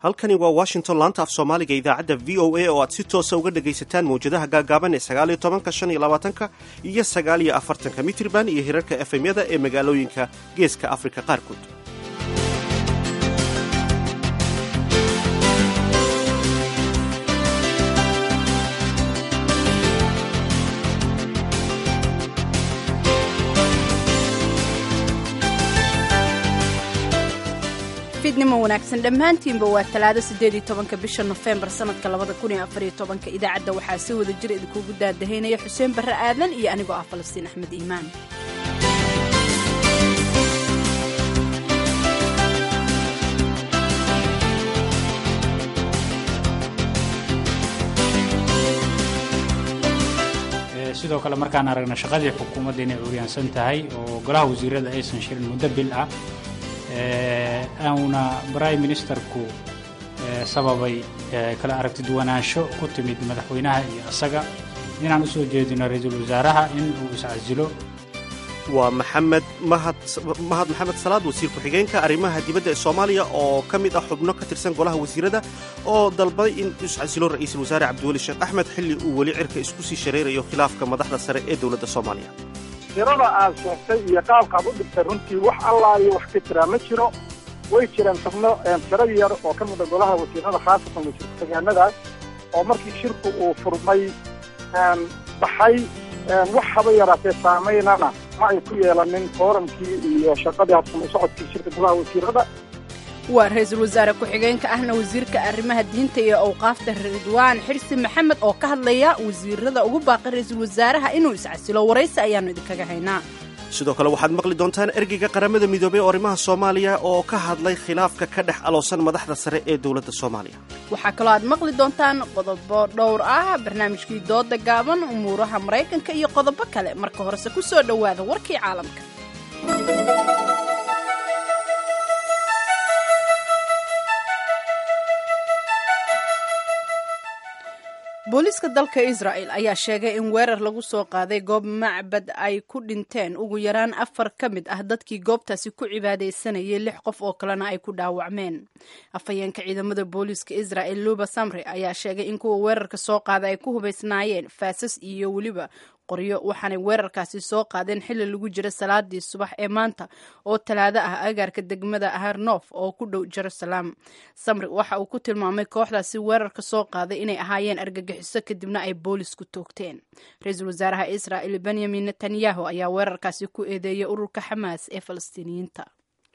halkani waa washington laanta af soomaaliga idaacadda v o a oo aad si toosa uga dhagaysataan mawjadaha gaagaaban ee sagaaliyo tobanka shan iyo labaatanka iyo sagaaliyo afartanka mitriban iyo hirarka efemyada ee magaalooyinka geeska afrika qaarkood fidnimo wanaagsan dhammaantiinba waa talaado siddeed iyo tobanka bisha nofembar sannadka labada kun iyo afariyo tobanka idaacadda waxaa si wada jir idinkuugu daadahaynaya xuseen barre aadan iyo anigoo ah falastiin axmed iimaan sidoo kale markaan aragna shaqadii xukuumadda inay curyaansan tahay oo golaha wasiirada aysan shirin muddo bil ah auna prime ministerku sababay kala aragtiduwanaansho ku timid madaxweynaha iyo isaga inaan u soo jeedino ra-iisul wasaaraha in uu iscasilo waa maxamed mahad mahad maxamed salaad wasiir ku-xigeenka arrimaha dibadda ee soomaaliya oo ka mid ah xubno ka tirsan golaha wasiirada oo dalbaday in iscasilo ra'iisul wasaare cabdiweli sheekh axmed xilli uu weli cirka isku sii shareerayo khilaafka madaxda sare ee dowladda soomaaliya tirada aad sheegtay iyo qaabkaad u dhigtay runtii wax allaa iyo wax ka jiraa ma jiro way jireen xubno tiro yar oo ka mida golaha wasiirada khaasatan wasiir ku-xigeenadaas oo markii shirku uu furmay baxay wax haba yaraatee saamaynana ma ay ku yeelanin fooramkii iyo shaqadii habsama socodkii shirka golaha wasiirada waa ra-iisul wasaare ku-xigeenka ahna wasiirka arrimaha diinta iyo awqaafta ridwaan xirsi maxamed oo ka hadlaya wasiirada ugu baaqay ra-iisul wasaaraha inuu iscasilo waraysi ayaannu idinkaga haynaa sidoo kale waxaad maqli doontaan ergeyga qaramada midoobey oo arrimaha soomaaliya oo ka hadlay khilaafka ka dhex aloosan madaxda sare ee dowladda soomaaliya waxaa kaloo aad maqli doontaan qodobo dhowr ah barnaamijkii dooda gaaban umuuraha maraykanka iyo qodobo kale marka horese ku soo dhowaada warkii caalamka booliiska dalka israa'el ayaa sheegay in weerar lagu soo qaaday goob macbad ay ku dhinteen ugu yaraan afar ka mid ah dadkii goobtaasi ku cibaadaysanayay lix qof oo kalena ay ku dhaawacmeen afhayeenka ciidamada booliiska israa'el luba samre ayaa sheegay in kuwa weerarka soo qaada ay ku hubaysnaayeen faasas iyo weliba qoryo waxaanay weerarkaasi soo qaadeen xilli lagu jira salaadii subax ee maanta oo talaado ah agaarka degmada harnof oo ku dhow jerusalem samri waxa uu ku tilmaamay kooxdaasi weerarka soo qaaday inay ahaayeen argagixiso kadibna ay boolisku toogteen ra-iisul wasaaraha israa'el benyamin netanyahu ayaa weerarkaasi ku eedeeyay ururka xamaas ee falastiiniyiinta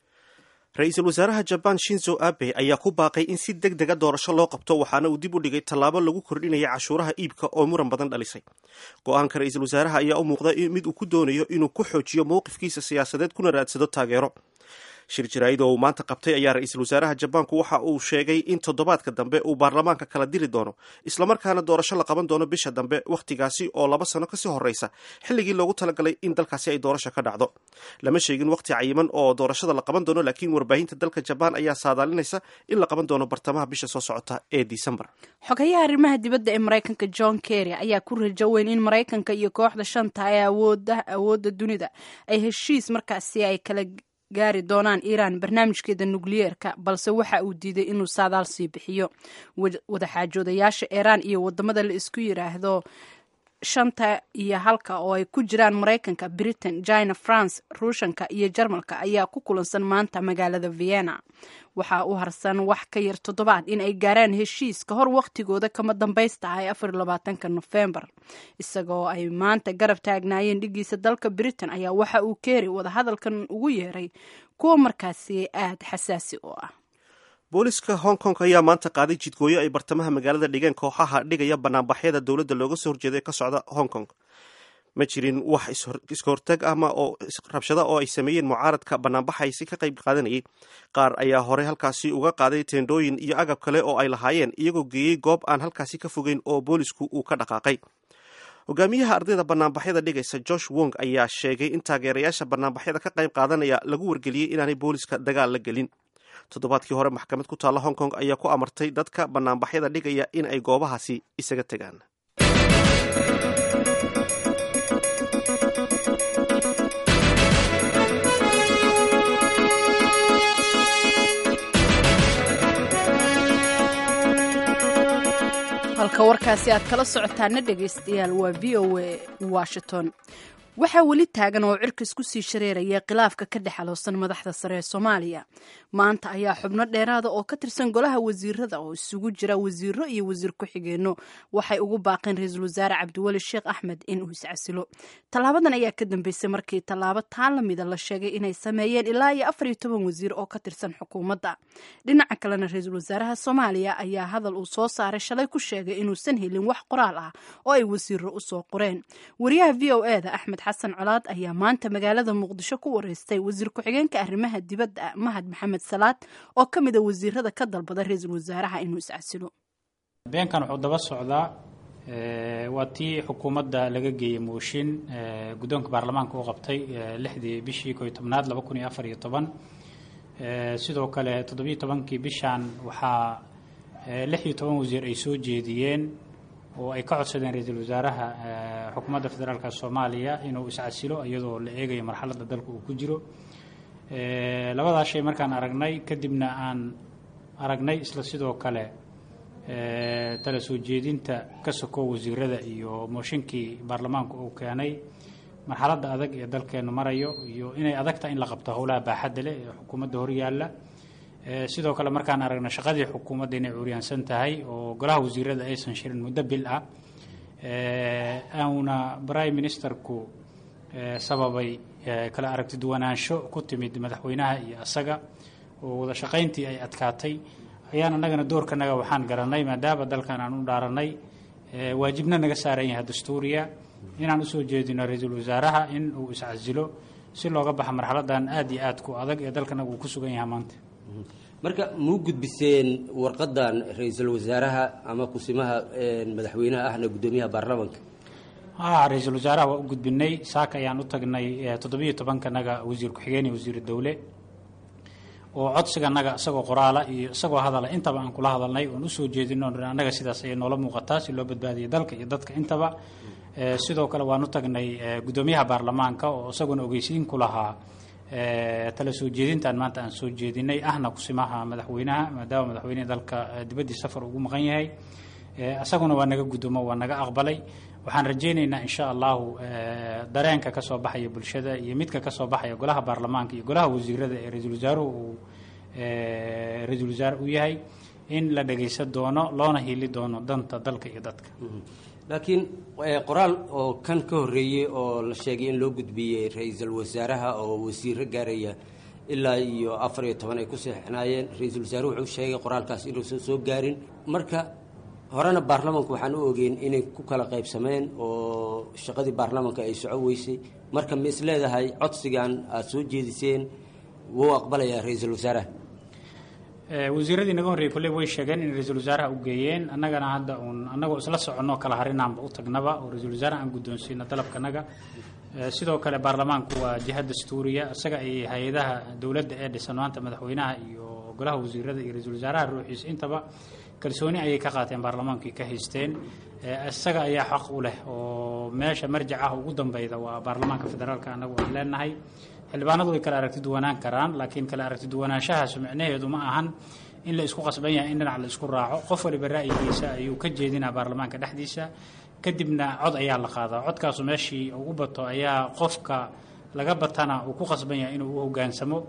ra-iisul wasaaraha jabaan shinzo abe ayaa ku baaqay in si deg dega doorasho loo qabto waxaana uu dib u dhigay tallaabo lagu kordhinaya cashuuraha iibka oo muran badan dhalisay go-aanka ra-iisul wasaaraha ayaa u muuqda mid uu ku doonayo inuu ku xoojiyo mowqifkiisa siyaasadeed kuna raadsado taageero shir jaraa'id oo uu maanta qabtay ayaa ra-iisul wasaaraha jabaanku waxa uu sheegay in toddobaadka dambe uu baarlamaanka kala diri doono islamarkaana doorasho la qaban doono bisha dambe wakhtigaasi oo laba sano kasii horreysa xilligii loogu talagalay in dalkaasi ay doorasho ka dhacdo lama sheegin wakhti cayiman oo doorashada la qaban doono laakiin warbaahinta dalka jabaan ayaa saadaalinaysa in la qaban doono bartamaha bisha soo socota ee disembar xogayaha arrimaha dibadda ee maraykanka john kerry ayaa ku rajo weyn in maraykanka iyo kooxda shanta ee awoodda dunida ay heshiis markaasi ay kala gaari doonaan iiraan barnaamijkeeda nukliyeerka balse waxa uu diiday inuu saadaal sii bixiyo wadaxaajoodayaasha iiraan iyo wadamada la isku yiraahdo shanta iyo halka oo ay ku jiraan maraykanka britain china france ruushanka iyo jarmalka ayaa ku kulansan maanta magaalada vienna waxaa u harsan wax ka yar toddobaad in ay gaaraan heshiis ka hor wakhtigooda kama dambaysta ah ee afar iyo labaatanka nofembar isagoo ay maanta garab taagnaayeen dhigiisa dalka britain ayaa waxa uu keeri wadahadalkan ugu yeeray kuwa markaasi aada xasaasi u ah booliska hong kong ayaa maanta qaaday jidgooyo ay bartamaha magaalada dhigeen kooxaha dhigaya banaanbaxyada dowladda looga soo horjeeda ee ka socda hong kong ma jirin wax iska hortag ama oo rabshada oo ay sameeyeen mucaaradka banaanbaxaysi ka qayb qaadanayay qaar ayaa horey halkaasi uga qaaday teendhooyin iyo agab kale oo ay lahaayeen iyagoo geeyey goob aan halkaasi ka fogeyn oo boolisku uu ka dhaqaaqay hogaamiyaha ardayda banaanbaxyada dhigaysa josh wong ayaa sheegay in taageerayaasha banaanbaxyada ka qayb qaadanaya lagu wargeliyey inaanay booliska dagaal la gelin toddobaadkii hore maxkamad ku taalla hong kong ayaa ku amartay dadka banaanbaxyada dhigaya in ay goobahaasi isaga tegaan halka warkaasi aad kala socotaana dhegaystayaal waa v o a washington waxaa weli taagan oo cirkas ku sii shareeraya khilaafka ka dhex aloosan madaxda sare ee soomaaliya maanta ayaa xubno dheeraada oo ka tirsan golaha wasiirada oo isugu jira wasiiro iyo wasiir ku-xigeenno waxay ugu baaqeen ra-iisul wasaare cabdiweli sheekh axmed in uu iscasilo tallaabadan ayaa ka dambeysay markii tallaabo taan lamida la sheegay inay sameeyeen ilaa iyo afar iyo toban wasiir oo ka tirsan xukuumadda dhinaca kalena ra-iisul wasaaraha soomaaliya ayaa hadal uu soo saaray shalay ku sheegay inuusan helin wax qoraal ah oo ay wasiiro usoo qoreen wariyaha v o e da axmed xasan colaad ayaa maanta magaalada muqdisho ku wareystay wasiir ku-xigeenka arrimaha dibadda mahad maxamed salaad oo ka mid a wasiirada ka dalbada ra-iisul wasaaraha inuu iscasilo beenkan wuxuu daba socdaa waa tii xukuumadda laga geeyey mooshin guddoonka baarlamaanka u qabtay lixdii bishii ko iyo tobnaad laba kun iyo afar iyo toban sidoo kale toddobiyo tobankii bishan waxaa lix iyo toban wasiir ay soo jeediyeen oo ay ka codsadeen ra-iisul wasaaraha xukuumadda federaalka soomaaliya inuu iscasilo iyadoo la eegayo marxaladda dalka uu ku jiro labadaa shay markaan aragnay kadibna aan aragnay isla sidoo kale tala soo jeedinta ka soko wasiirada iyo mooshinkii baarlamaanku uu keenay marxaladda adag ee dalkeenu marayo iyo inay adagtahay in la qabto howlaha baaxadda leh ee xukuumadda horyaalla sidoo kale markaan aragno shaqadii xukuumadda inay curyaansan tahay oo golaha wasiirada aysan shirin muddo bil ah auna prime ministerku sababay kala aragti duwanaansho ku timid madaxweynaha iyo asaga oo wada shaqayntii ay adkaatay ayaan annagana doorkanaga waxaan garanay maadaama dalkan aan u dhaaranay waajibna naga saaran yahay dastuuriya inaan usoo jeedino ra-iisul wasaaraha in uu iscasilo si looga baxa marxaladan aada iyo aad ku adag ee dalkanaga uu ku sugan yahay maanta marka muu gudbiseen warqadan ra-iisul wasaaraha ama kusimaha madaxweynaha ahna guddoomiyaha baarlamaanka ha ra-iisul wasaaraha waa u gudbinay saaka ayaan u tagnay toddobiyo tobankanaga wasiir ku-xigeen iyo wasiir dowle oo codsiganaga isagoo qoraala iyo isagoo hadala intaba aan kula hadalnay oon usoo jeedino annaga sidaas ayay noola muuqataa si loo badbaadiyo dalka iyo dadka intaba sidoo kale waan u tagnay guddoomiyaha baarlamaanka oo isaguna ogeysiin ku lahaa tala soo jeedintan maanta aan soo jeedinay ahna kusimaha madaxweynaha maadaama madaxweynehi dalka dibaddii safar ugu maqan yahay isaguna waa naga guddoomo waa naga aqbalay waxaan rajaynaynaa insha allahu dareenka ka soo baxaya bulshada iyo midka ka soo baxaya golaha baarlamaanka iyo golaha wasiirada ee ra-iisul wasaaruhu uu ra-iisul wasaare u yahay in la dhagaysan doono loona hiili doono danta dalka iyo dadka laakiin qoraal oo kan ka horreeyey oo la sheegay in loo gudbiyey ra-iisul wasaaraha oo wasiiro gaaraya ilaa iyo afar iyo toban ay ku seexnaayeen ra-iisul wasaaruhu wuxuu sheegay qoraalkaas inuusan soo gaarin marka horena baarlamanku waxaan u ogeyn inay ku kala qaybsameen oo shaqadii baarlamanka ay soco weysay marka ma is leedahay codsigan aada soo jeediseen wuu aqbalayaa ra-iisul wasaaraha wasiiradii naga horreeyey kolley way sheegeen in ra-iisul wasaaraha u geeyeen annagana hadda uun annagoo isla soconno kala harinaanba u tagnaba oo ra-iisul wasaaraha aan guddoonsiino dalabkanaga sidoo kale baarlamaanku waa jiha dastuuriya isaga ay hay-adaha dowladda ee dhisan maanta madaxweynaha iyo golaha wasiirada iyo ra-iisul wasaaraha ruuxiisa intaba kalsooni ayay ka qaateen baarlamaankii ka haysteen isaga ayaa xaq u leh oo meesha marjac ah ugu dambeyda waa baarlamaanka federaalka annagu aan leenahay xildhibaanadu way kala aragti duwanaan karaan laakiin kala aragti duwanaanshahaas micnaheedu ma ahan in la isku qasban yahay in dhinac la isku raaco qof waliba ra'yigiisa ayuu ka jeedinaa baarlamaanka dhexdiisa kadibna cod ayaa la qaadaa codkaasu meeshii ugu bato ayaa qofka laga batana uu ku qasban yahay inuu u hogaansamo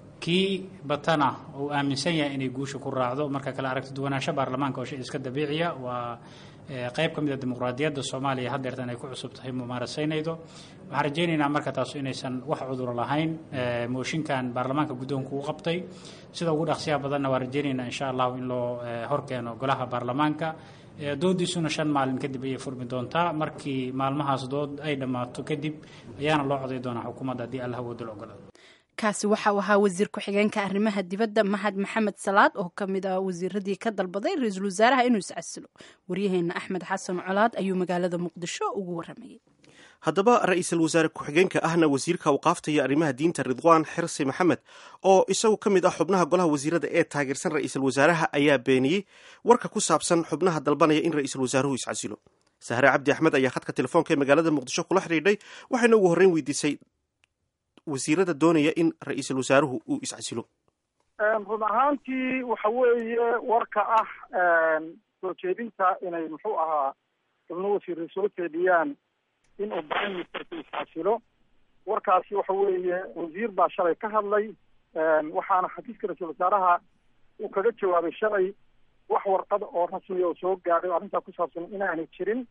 kii batana uu aaminsan yahay inay guusha ku raacdo marka kale aragti duwanaansho baarlamaanka oo shay iska dabiiciya waa qayb ka mid a dimuqraadiyadda soomaaliya haddeertan ay ku cusub tahay mumaarasaynaydo waxaan rajaynaynaa marka taasu inaysan wax cuduro lahayn mooshinkan baarlamaanka guddoonku u qabtay sida ugu dhaqsiyaha badanna waan rajaynaynaa insha allahu in loo horkeeno golaha baarlamaanka doodiisuna shan maalin kadib ayay furmi doontaa markii maalmahaas dood ay dhammaato kadib ayaana loo coday doonaa xukuumadda haddii allah wooda la ogolaado kaasi waxau ahaa wasiir ku-xigeenka arrimaha dibadda mahad maxamed salaad oo ka mid ah wasiiradii ka dalbaday ra-iisul wasaaraha inuu iscasilo waryaheena axmed xasan colaad ayuu magaalada muqdisho ugu waramayay haddaba ra-iisul wasaare ku-xigeenka ahna wasiirka awqaafta iyo arrimaha diinta ridwaan xirsi maxamed oo isagu ka mid ah xubnaha golaha wasiirada ee taageersan ra-iisul wasaaraha ayaa beeniyey warka ku saabsan xubnaha dalbanaya in ra-iisul wasaaruhu iscasilo sahre cabdi axmed ayaa khadka telefoonka ee magaalada muqdisho kula xidhiidhay waxayna ugu horreyn weydiisay wasiirada doonaya in ra-iisul wasaaruhu uu iscasilo run ahaantii waxa weeye warka ah soo jeedinta inay muxuu ahaa xubno wasiiray soo jeediyaan in uu prime ministerka isxasilo warkaasi waxa weeye wasiir baa shalay ka hadlay waxaana xafiiska ra-iisul wasaaraha uu kaga jawaabay shalay wax warqad oo rasmiya oo soo gaadhay o arrintaa ku saabsan inaanay jirin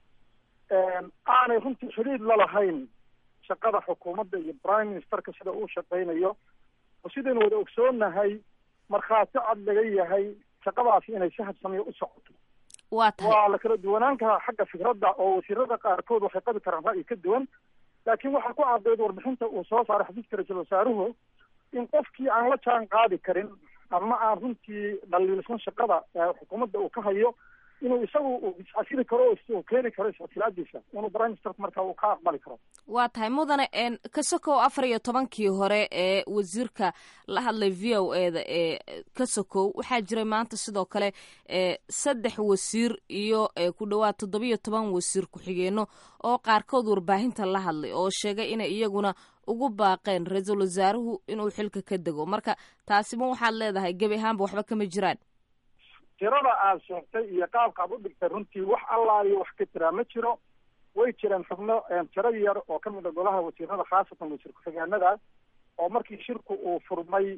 aanay runtii xiriir la lahayn shaqada xukuumadda iyo prime ministerka sida uu shaqaynayo oo sidaynu wada ogsoonahay markhaati cad laga yahay shaqadaasi inay si habsamiyo u socoto waa tahay waa la kala duwanaan karaa xagga fikradda oo wasiirada qaarkood waxay qabi karaan ra'yi ka duwan laakiin waxaa ku caddeyd warbixinta uu soo saaray xafiiska ra-iisul wasaaruhu in qofkii aan la jaan qaadi karin ama aan runtii dhaliilsan shaqada xukuumadda uu ka hayo inuu isagu iscasili karo uu keeni karo iscasilaadiisa inuu prime ministerka marka uu ka aqbali karo waa tahay mudane ka sokow afar iyo tobankii hore ee wasiirka la hadlay v o e da ee ka sokow waxaa jiray maanta sidoo kale saddex wasiir iyo ku dhowaad toddobiyo toban wasiir ku-xigeenno oo qaarkood warbaahinta la hadlay oo sheegay inay iyaguna ugu baaqeen ra-iisul wasaaruhu inuu xilka ka dego marka taasima waxaad leedahay gebi ahaanba waxba kama jiraan tirada aad sheegtay iyo qaabka aad u dhigtay runtii wax allaa iyo wax ka jiraa ma jiro way jireen xubno tiro yar oo ka mid a golaha wasiirada khaasatan wasiir ku-xigeenada oo markii shirku uu furmay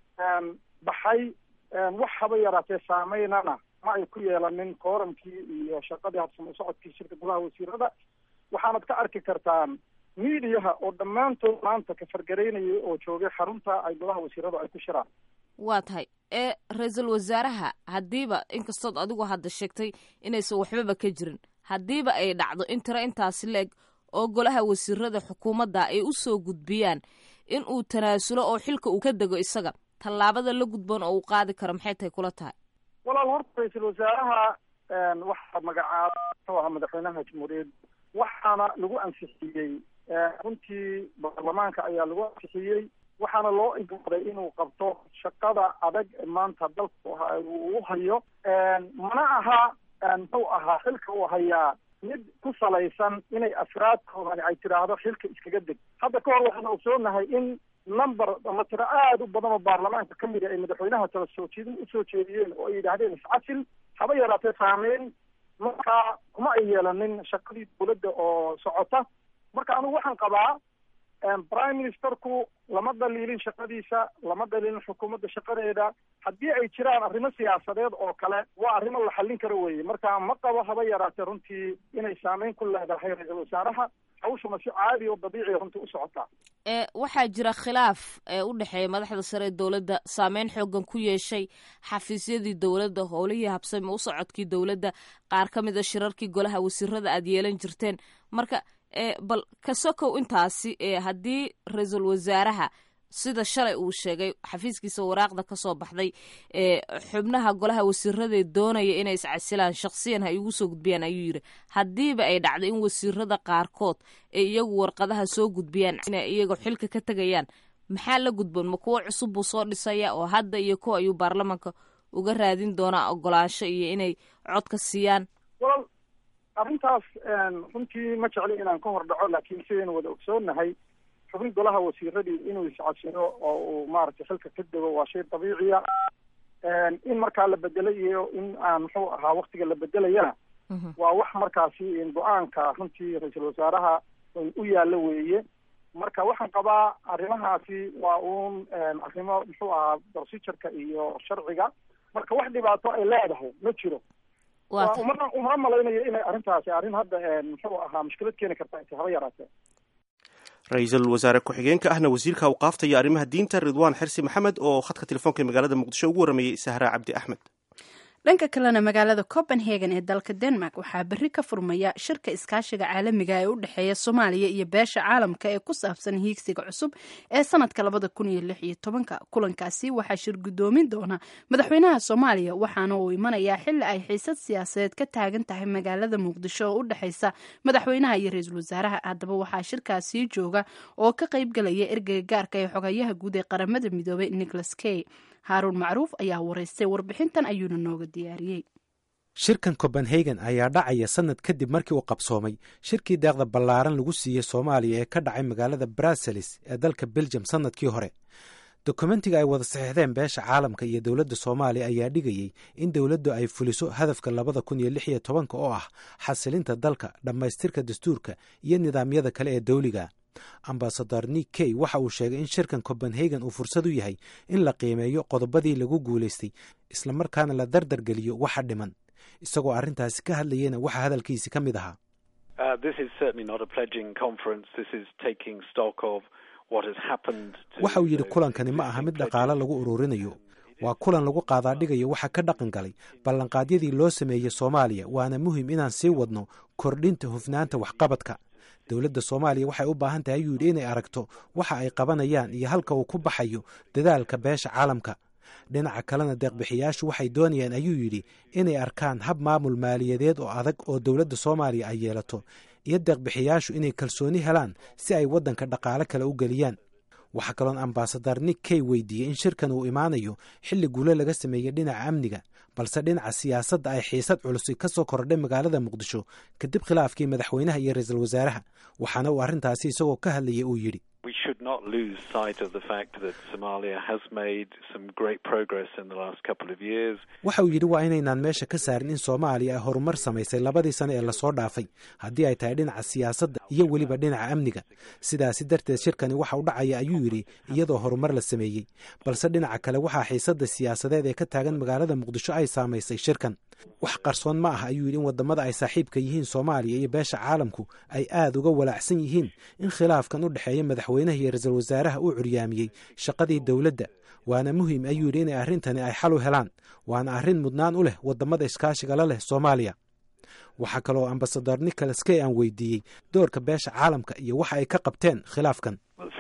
baxay wax haba yaraatee saameynana ma ay ku yeelanin kooramkii iyo shaqadii habsamo u socodkii shirka golaha wasiirada waxaanad ka arki kartaan miidiyaha oo dhammaantood maanta ka fargaraynayay oo joogay xarunta ay golaha wasiiradu ay ku shiraan waa tahay ee ra-iisul wasaaraha haddiiba inkastood adigu hadda sheegtay inaysan waxbaba ka jirin haddiiba ay dhacdo in tiro intaasi la-eg oo golaha wasiirada xukuumadda ay u soo gudbiyaan in uu tanaasulo oo xilka uu ka dego isaga tallaabada la gudboon oo uu qaadi karo maxay tahay kula tahay walaal horta ra-iisul wasaaraha waxaa magacaaba muxuu ahaa madaxweynaha jamhuuriyad waxaana lagu ansixiyey runtii baarlamaanka ayaa lagu ansixiyey waxaana loo igmaday inuu qabto shaqada adag maanta dalka uu u hayo mana aha muxuu ahaa xilka uu hayaa mid ku salaysan inay afraadkoodani ay tidhaahdo xilka iskaga deg hadda ka hor waxaan ogsoonahay in number ama tiro aada u badan oo baarlamaanka ka mid a ay madaxweynaha tala soo jeedin usoo jeediyeen oo ay yidhaahdeen iscasil haba yaraatee saameyn markaa kuma ay yeelanin shaqadii dawladda oo socota marka anigu waxaan qabaa prime ministerku lama dhaliilin shaqadiisa lama dhaliilin xukuumadda shaqadeeda haddii ay jiraan arrimo siyaasadeed oo kale waa arrimo la xallin karo weeye marka ma qabo haba yaraatee runtii inay saameyn ku leedahay ra-iisul wasaaraha hawshuna si caadi oo dabiiciya runtii u socotaa ee waxaa jira khilaaf ee u dhexeeya madaxda sare ee dowladda saameyn xoogan ku yeeshay xafiisyadii dowladda howlihii habsami u socodkii dowladda qaar ka mid a shirarkii golaha wasiirada aad yeelan jirteen marka e bal ka sokow intaasi ee haddii ra-iisul wasaaraha sida shalay uu sheegay xafiiskiisa waraaqda ka soo baxday ee xubnaha golaha wasiiradee doonaya inay iscasilaan shaksiyan ha igu soo gudbiyaan ayuu yidhi haddiiba ay dhacdo in wasiirada qaarkood ay iyagu warqadaha soo gudbiyaan inay iyaga xilka ka tegayaan maxaa la gudboon ma kuwo cusub buu soo dhisaya oo hadda iyo kuwa ayuu baarlamaanka uga raadin doonaa ogolaansho iyo inay codka siiyaan walal arrintaas runtii ma jecli inaan ka hor dhaco laakiin sidaynu wada ogsoonahay xubin golaha wasiiradii inuu iscasino oo uu maaragtay xilka ka dego waa shay dabiiciya in markaa la bedelay iyo in aan muxuu ahaa waktiga la bedelayana waa wax markaasi go-aanka runtii ra-iisul wasaaraha u yaalla weeye marka waxaan qabaa arrimahaasi waa uun arrimo muxuu ahaa procedureka iyo sharciga marka wax dhibaato ay leedahay ma jiro umana umana malaynayo inay arrintaasi arrin hadda muxuu ahaa mushkilad keeni karta intay haba yaraatee ra-iisul wasaare ku-xigeenka ahna wasiirka awqaafta iyo arrimaha diinta ridwaan xirsi maxamed oo khadka telefoonka magaalada muqdisho ugu warameeyey sahra cabdi axmed dhanka kalena magaalada copenhagen ee dalka denmark waxaa berri ka furmaya shirka iskaashiga caalamiga ee u dhexeeya soomaaliya iyo beesha caalamka ee ku saabsan hiigsiga cusub ee sanadka labada kun iyo lix iyo tobanka kulankaasi waxaa shir guddoomin doona madaxweynaha soomaaliya waxaana uu imanayaa xili ay xiisad siyaasadeed ka taagan tahay magaalada muqdisho oo u dhexeysa madaxweynaha iyo ra-iisul wasaaraha haddaba waxaa shirkaasii jooga oo ka qaybgalaya ergeyga gaarka ee xogayaha guud ee qaramada midoobay nicholas key haaruun macruuf ayaa waraystay warbixintan ayuuna nooga diyaariyey shirkan copenhagen ayaa dhacaya sanad kadib markii uu qabsoomay shirkii deeqda ballaaran lagu siiyey soomaaliya ee ka dhacay magaalada bruseles ee dalka belgium sanadkii hore dokumentiga ay wada saxiixdeen beesha caalamka iyo dowladda soomaaliya ayaa dhigayey in dowladdu ay fuliso hadafka labada kun iyo lix iyo tobanka oo ah xasilinta dalka dhammaystirka dastuurka iyo nidaamyada kale ee dawliga ambasador nick key waxa uu sheegay in shirkan copenhagen uu fursad u yahay in la qiimeeyo qodobadii lagu guulaystay islamarkaana la dardargeliyo waxa dhiman isagoo arrintaasi ka hadlayena waxa hadalkiisi ka mid ahaa waxa uu yidhi kulankani ma aha mid dhaqaale lagu ururinayo waa kulan lagu qaadaadhigayo waxa ka dhaqan galay ballanqaadyadii loo sameeyey soomaaliya waana muhim inaan sii wadno kordhinta hufnaanta waxqabadka dowladda soomaaliya waxay u baahan tahay ayuu yidhi inay aragto waxa ay qabanayaan iyo halka uu ku baxayo dadaalka beesha caalamka dhinaca kalena deeqbixiyaashu waxay doonayaan ayuu yidhi inay arkaan hab maamul maaliyadeed oo adag oo dowladda soomaaliya ay yeelato iyo deeqbixiyaashu inay kalsooni helaan si ay waddanka dhaqaale kale u geliyaan waxaa kaloon ambasadar nick key weydiiyey in shirkan uu imaanayo xilli guule laga sameeyey dhinaca amniga balse dhinaca siyaasadda ay xiisad culusi ka soo kordhay magaalada muqdisho kadib khilaafkii madaxweynaha iyo ra-iisul wasaaraha waxaana uu arrintaasi isagoo ka hadlayay uu yidhi waxa uu yidhi waa inaynaan meesha ka saarin in soomaaliya ay horumar samaysay labadii sano ee lasoo dhaafay haddii ay tahay dhinaca siyaasadda iyo weliba dhinaca amniga sidaasi darteed shirkani waxa u dhacaya ayuu yidhi iyadoo horumar la sameeyey balse dhinaca kale waxaa xiisadda siyaasadeed ee ka taagan magaalada muqdisho ay saamaysay shirkan wax qarsoon ma ah ayuu yidhi in waddamada ay saaxiibka yihiin soomaaliya iyo beesha caalamku ay aad uga walaacsan yihiin in khilaafkan u dhexeeya madaxweynaha iyo ra-iisul wasaaraha uu curyaamiyey shaqadii dowladda waana muhiim ayuu yidhi inay arrintani ay xal u helaan waana arrin mudnaan u leh waddamada iskaashiga la leh soomaaliya waxaa kaloo ambasador nicholas key aan weydiiyey doorka beesha caalamka iyo waxa ay ka qabteen khilaafkan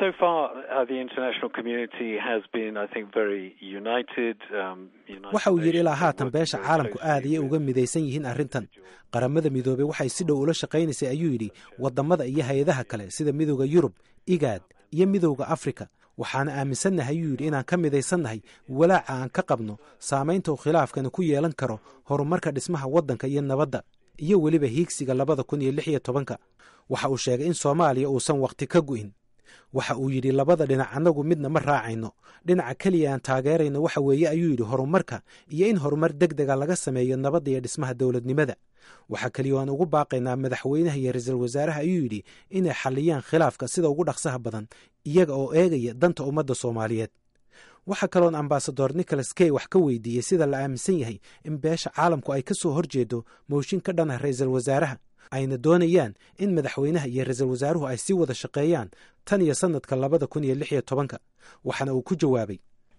waxa uu yidhi ilaa haatan beesha caalamku aad ayay uga midaysan yihiin arrintan qaramada midoobey waxay si dhow ula shaqaynaysay ayuu yidhi waddamada iyo hay-adaha kale sida midowda yurub igaad iyo midowda afrika waxaana aaminsannahay ayuu yidhi inaan ka midaysannahay walaaca aan ka qabno saamaynta uu khilaafkani ku yeelan karo horumarka dhismaha waddanka iyo nabadda iyo weliba hiigsiga labada kun iyo lix iyo tobanka waxa uu sheegay in soomaaliya uusan wakhti ka gu'in waxa uu yidhi labada dhinac annagu midna ma raacayno dhinaca keliya aan taageerayno waxa weeye ayuu yidhi horumarka iyo in horumar deg dega laga sameeyo nabadda iyo dhismaha dowladnimada waxaa keliya aan ugu baaqaynaa madaxweynaha iyo ra-iisul wasaaraha ayuu yidhi inay xalliyaan khilaafka sida ugu dhaqsaha badan iyaga oo eegaya danta ummadda soomaaliyeed waxaa kaloon ambasador nicholas key wax ka weydiiyey sida la aaminsan yahay in beesha caalamku ay ka soo horjeedo mooshin ka dhan ah ra-iisul wasaaraha ayna doonayaan in madaxweynaha iyo ra-iisul wasaaruhu ay sii wada shaqeeyaan tan iyo sanadka labada kun iyo lix iyo tobanka waxaana uu ku jawaabay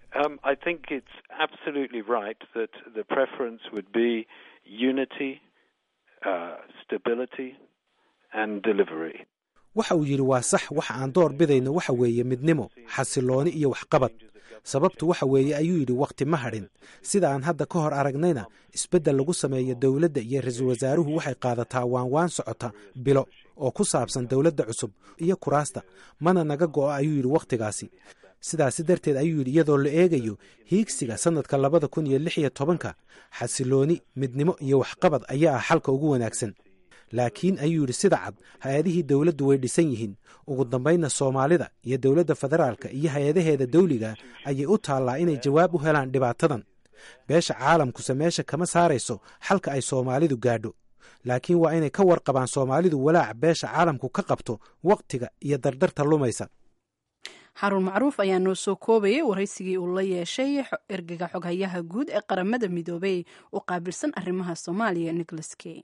waxa uu yidhi waa sax waxa aan door bidayno waxa weeye midnimo xasilooni iyo waxqabad sababtu waxa weeye ayuu yidhi wakhti ma hadhin sida aan hadda ka hor aragnayna isbeddel lagu sameeyo dowladda iyo ra-iisul wasaaruhu waxay qaadataa waanwaan socota bilo oo ku saabsan dowladda cusub iyo kuraasta mana naga go'o ayuu yidhi wakhtigaasi sidaasi darteed ayuu yidhi iyadoo la eegayo hiigsiga sannadka labada kun iyo lix iyo tobanka xasilooni midnimo iyo waxqabad ayaa ah xalka ugu wanaagsan laakiin ayuu yidhi sida cad hay-adihii dowladdu way dhisan yihiin ugu dambaynna soomaalida iyo dowladda federaalka iyo hay-adaheeda dawliga ayay u taallaa inay jawaab u helaan dhibaatadan beesha caalamkuse meesha kama saarayso xalka ay soomaalidu gaadho laakiin waa inay ka warqabaan soomaalidu walaaca beesha caalamku ka qabto wakhtiga iyo dardarta lumaysa xaruun macruuf ayaa noo soo koobayay waraysigii uu la yeeshay ergega xoghayaha guud ee qaramada midoobey u qaabilsan arrimaha soomaaliya nicholas key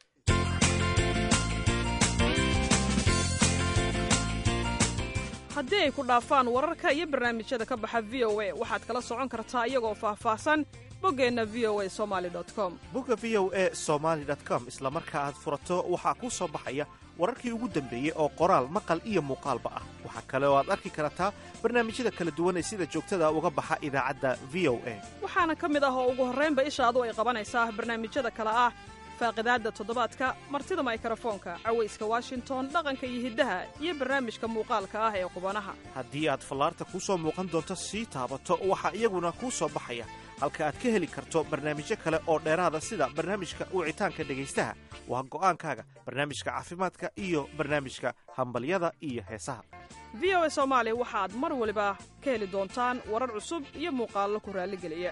haddii ay ku dhaafaan wararka iyo barnaamijyada ka baxa v o a waxaad kala socon kartaa iyagoo faahfaahsan boggeenna v o a somali com bogga v o e somaali com isla marka aad furato waxaa kuu soo baxaya wararkii ugu dambeeyey oo qoraal maqal iyo muuqaalba ah waxaa kale oo aad arki kartaa barnaamijyada kala duwan ee sida joogtada uga baxa idaacadda v o a waxaana ka mid ah oo ugu horraynba ishaadu ay qabanaysaa barnaamijyada kale ah faaqidaadda toddobaadka martida maykarafoonka cawayska washington dhaqanka iyo hiddaha iyo barnaamijka muuqaalka ah ee qubanaha haddii aad fallaarta kuu soo muuqan doonto sii taabato waxaa iyaguna kuu soo baxaya halka aad ka heli karto barnaamijyo kale oo dheeraada sida barnaamijka wicitaanka dhegaystaha waa go'aankaaga barnaamijka caafimaadka iyo barnaamijka hambalyada iyo heesaha v o a soomaali waxaad mar waliba ka heli doontaan warar cusub iyo muuqaallo ku raalligeliya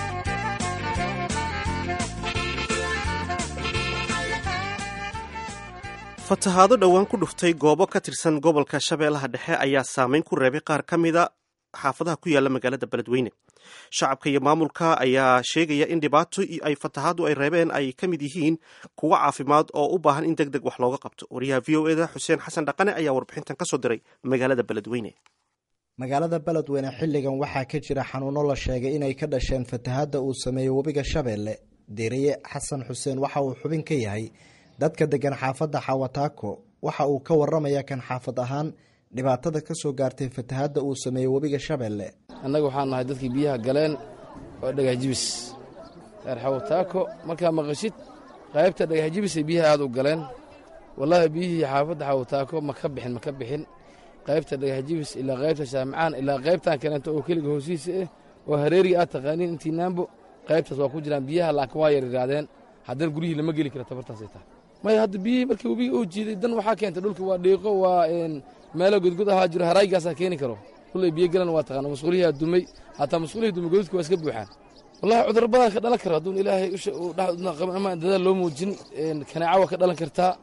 fatahaado dhowaan ku dhuftay goobo ka tirsan gobolka shabeellaha dhexe ayaa saameyn ku reebay qaar ka mida xaafadaha ku yaala magaalada beledweyne shacabka iyo maamulka ayaa sheegaya in dhibaato ay fatahaadu ay reebeen ay ka mid yihiin kuwo caafimaad oo u baahan in deg deg wax looga qabto wariyaha v o eda xuseen xasan dhaqane ayaa warbixintan ka soo diray magaalada beledweyne magaalada beledweyne xilligan waxaa ka jira xanuuno la sheegay inay ka dhasheen fatahaadda uu sameeyey webiga shabeelle deriye xasan xuseen waxa uu xubin ka yahay dadka degan xaafadda xawataako waxa uu ka waramaya kan xaafad ahaan dhibaatada ka soo gaartay fatahaadda uu sameeyey webiga shabeelle annaga waxaan nahay dadkii biyaha galeen oo dhagaxjibis reer xawataako markaa maqashid qaybta dhagaxjibisay biyaha aad u galeen wallaahi biyihii xaafadda xawataako ma ka bixin ma ka bixin qaybta dhagaxjibis ilaa qaybta shaamicaan ilaa qaybtan kaleento oo keliga hoosiisa ah oo hareeriga aad taqaaniin intii naambo qaybtaas waa ku jiraan biyaha laakiin waa yaryaraadeen haddana guryihii lama geli kara tabartaasay tahay maya hadda biyihii markii webiga uu jiiday dan waxaa keentay dhulka waa dhiiqo waa meelo godgod ahaa jiro haraygaasaa keeni karo kullay biyo galan waa taqaana masquulihiaa dumay hataa masquulihii dumay godadka waa iska buuxaan wallahi cudur badan ka dhalan karo hadduun ilaahay usha uu dhexduna ama dadaal loo muujin kanaaco waa ka dhalan kartaa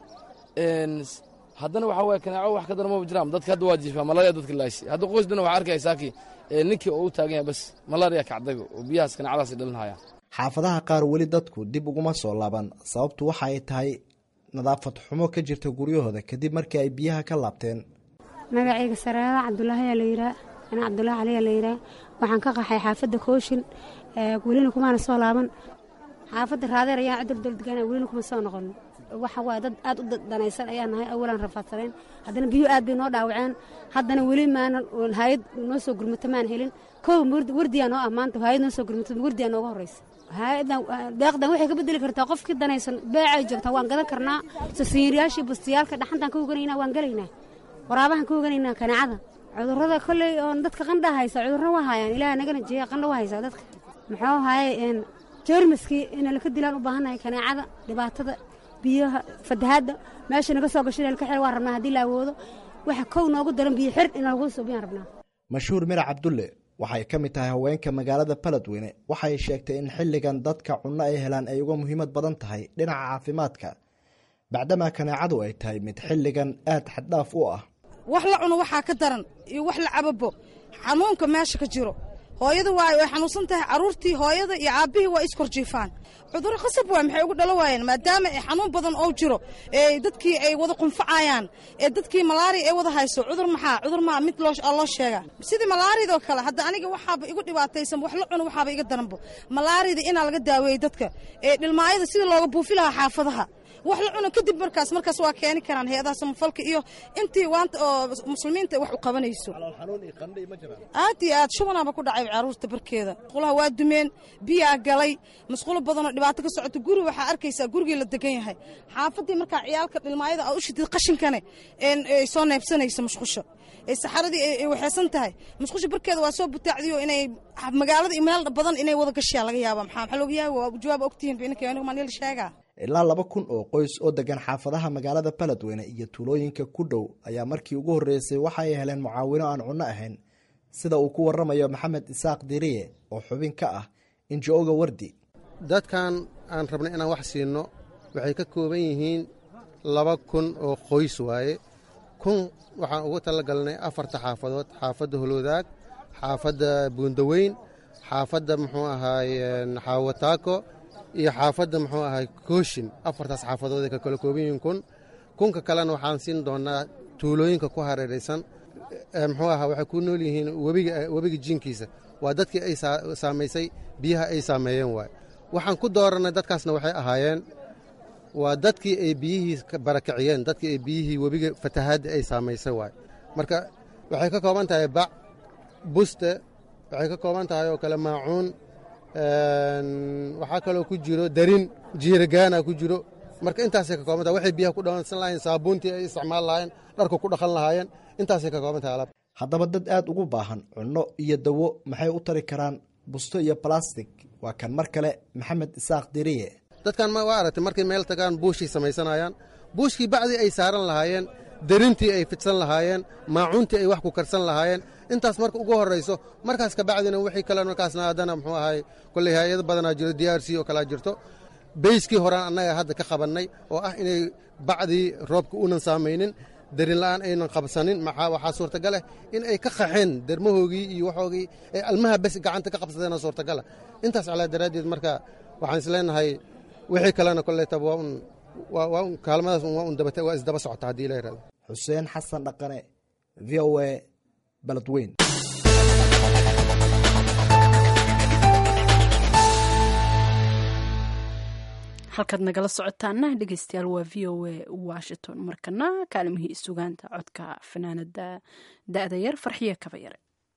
haddana waxaa waye kanaaco wax ka daran maba jiraan dadka hadda waa jiifaa malaria dadka laaysi hadda qoys dhan waxaa arkaya saakii ninkii oo u taagan yahay bas malaria kacdago oo biyahaas kanaacadaas dhalinhayaan xaafadaha qaar weli dadku dib uguma soo laaban sababtu waxa ay tahay nadaafad xumo ka jirta guryahooda kadib markii ay biyaha ka laabteen magacayga sareeda cabdulaahi ayaa layidhaah ana cabdulaahi cali aa layidhaah waxaan ka qaxay xaafadda kooshin welina kumaana soo laaban xaafadda raadeer ayaan cudur dowladgaana welina kuma soo noqon waxa waaye dad aad u danaysan ayaa nahay awalan rafaadsanayn haddana biyo aad bay noo dhaawaceen haddana weli maana hay-ad noo soo gurmato maan helin kow wardiyaa noo ah maanta hay-ad noo soo gurmato wardiyaa nooga horreysa hay-adan deeqdan waxay ka bedeli kartaa qofkii danaysan beecay joogtaa waan gadan karnaa sasiiryaashii bustiyaalka dhaxantaan ka oganaynaa waan gelaynaa waraabahan ka oganaynaa kanaacada cudurrada kolley oon dadka qandha haysa cudurro waa hayaan ilaah nagana jeeya qandha waa haysaa dadka muxuu haye jeermiskii ina laka dilaan u baahannahay kanaacada dhibaatada biyaha fatahaadda meesha naga soo gashay inaan ka xir waan rabnaa haddii la awoodo waxa kow noogu daran biyo xir inaan lagu suubiyaan rabnaa mashhuur mirac cabdulle waxay ka mid tahay haweenka magaalada baledweyne waxay sheegtay in xilligan dadka cunno ay helaan ay uga muhiimad badan tahay dhinaca caafimaadka bacdamaa kanaacadu ay tahay mid xilligan aad xaddhaaf u ah wax la cuno waxaa ka daran iyo wax la cababo xanuunka meesha ka jiro hooyada waay way xanuunsan tahay carruurtii hooyada iyo aabbihii waa iskorjiifaan cudurro khasab waay maxay ugu dhalo waayeen maadaama ay xanuun badan oo jiro ee dadkii ay wada qunfacayaan ee dadkii malaariya ay wada hayso cudur maxaa cudur maa mid loo sheegaa sidii malaariyadoo kale hadda aniga waxaaba igu dhibaataysan wax la cuno waxaaba iga daranbo malaariyada inaa laga daaweeyey dadka ee dhilmaayada sidii looga buufi lahaa xaafadaha wax la cuno kadib markaas markaas waa keeni karaan hay-adaha samafalka iyo intii waanta oo muslimiinta wax u qabanayso aad iyo aad shubanaaba ku dhacay caruurta barkeeda musqulaha waa dumeen biyaa galay musqulo badanoo dhibaato ka socoto guri waxaa arkaysaa gurigii la degan yahay xaafadii markaa ciyaalka dhilmaayada aa u shidid qashinkane ay soo neebsanayso musqusha ee saxaradii ay waxaysan tahay musqusha barkeeda waa soo butaacdiyo inay magaalada iyo meel badan inay wada gashaa laga yaaba maxaa maxaa looga yaaba waa jawaab ogtihiin bininka aniga maan la sheegaa ilaa laba kun oo qoys oo degan xaafadaha magaalada baledweyne iyo tuulooyinka ku dhow ayaa markii ugu horreysay waxa ay heleen mucaawino aan cunno ahayn sida uu ku waramayo maxamed isaaq diriye oo xubin ka ah injo-oga wardi dadkan aan rabnay inaan wax siinno waxay ka kooban yihiin laba kun oo qoys waaye kun waxaan ugu talagalnay afarta xaafadood xaafadda holwadaag xaafadda buundaweyn xaafadda muxuu ahaay xaawataako iyo xaafadda muxuu ahay kooshin afartaas xaafadood ay ka kala kooban yihiin kun kunka kalena waxaan siin doonaa tuulooyinka ku hareeraysan muxuu ahaa waxay ku nool yihiin webiga webiga jiinkiisa waa dadkii ay saamaysay biyaha ay saameeyeen waay waxaan ku doorannay dadkaasna waxay ahaayeen waa dadkii ay biyihii barakiciyeen dadkii ay biyihii webiga fatahaadda ay saamaysay waay marka waxay ka kooban tahay bac buste waxay ka kooban tahay oo kale maacuun waxaa kaloo ku jiro darin jiiragaana ku jiro marka intaasay ka kooban tahay waxay biyaha ku dhawansan lahayen saabuuntii ay isticmaal lahaayeen dharka ku dhaqan lahaayeen intaasay ka kooban tahay alaab haddaba dad aad ugu baahan cunno iyo dawo maxay u tari karaan busto iyo balastig waa kan mar kale maxamed isaaq diriye dadkan waa aragtay markay meel tagaan buushii samaysanayaan buushkii bacdii ay saaran lahaayeen derintii ay fidsan lahaayeen maacuuntii ay wax ku karsan lahaayeen intaas marka ugu horrayso markaas kabacdina wixii kale markaasna haddana muxuu ahay kolley hay-ado badanaa jiro d r c oo kalaa jirto beyskii horaan annaga hadda ka qabannay oo ah inay bacdii roobka uunan saamaynin darin la'aan aynan qabsanin maxaa waxaa suurtagaleh in ay ka qaxeen dermahoogii iyo waxoogii ay almaha bes gacanta ka qabsadeena suurtagala intaas calaa daraaddeed marka waxaan isleenahay wixii kalena koleytaba waa un waa un kaalmadaas waa un dabata waa isdaba socota haddii la yidhahdo xuseen xasan dhaqane v o a baladweyn halkaad nagala socotaana dhegeystayaal waa v o a washington markana kaalimihii sugaanta codka fanaanada da-da yar farxiye kaba yare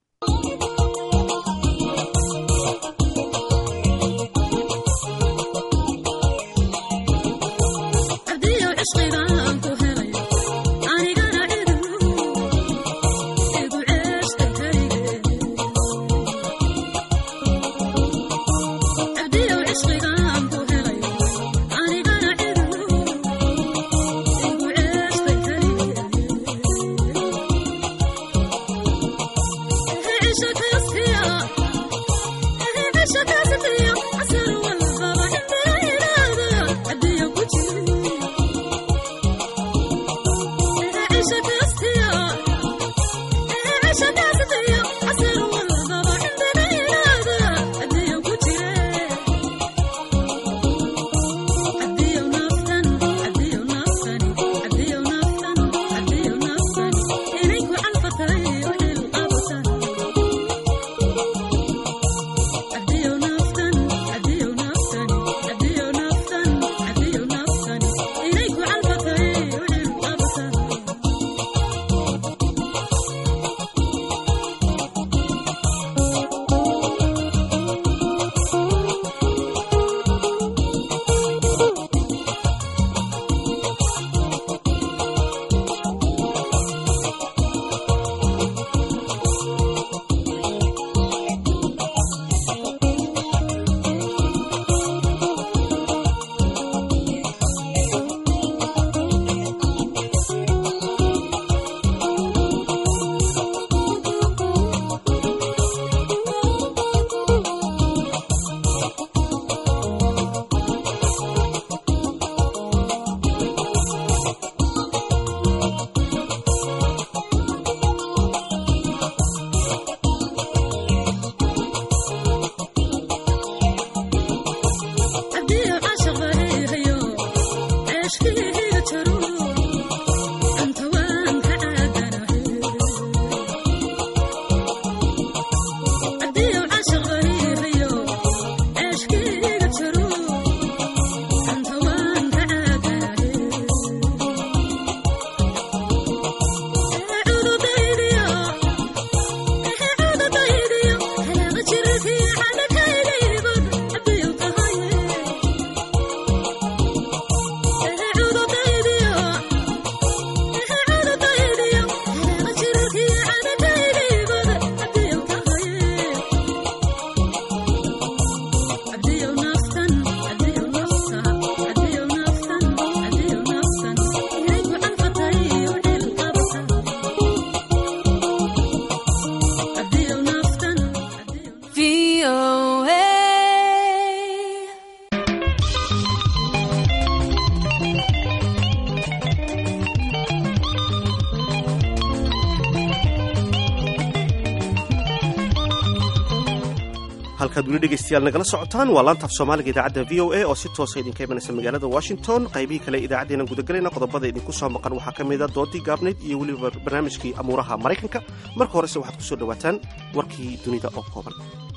halkaad weli dhegaystayaal nagala socotaan waa laanta af soomaaliga idaacadda v o a oo si toosa idinka imanaysa magaalada washington qaybihii kale idaacaddeenan gudagelayna qodobada idinku soo maqan waxaa ka mida doodii gaabnayd iyo weliba barnaamijkii amuuraha maraykanka marka horese waxaad ku soo dhowaataan warkii dunida oo kooban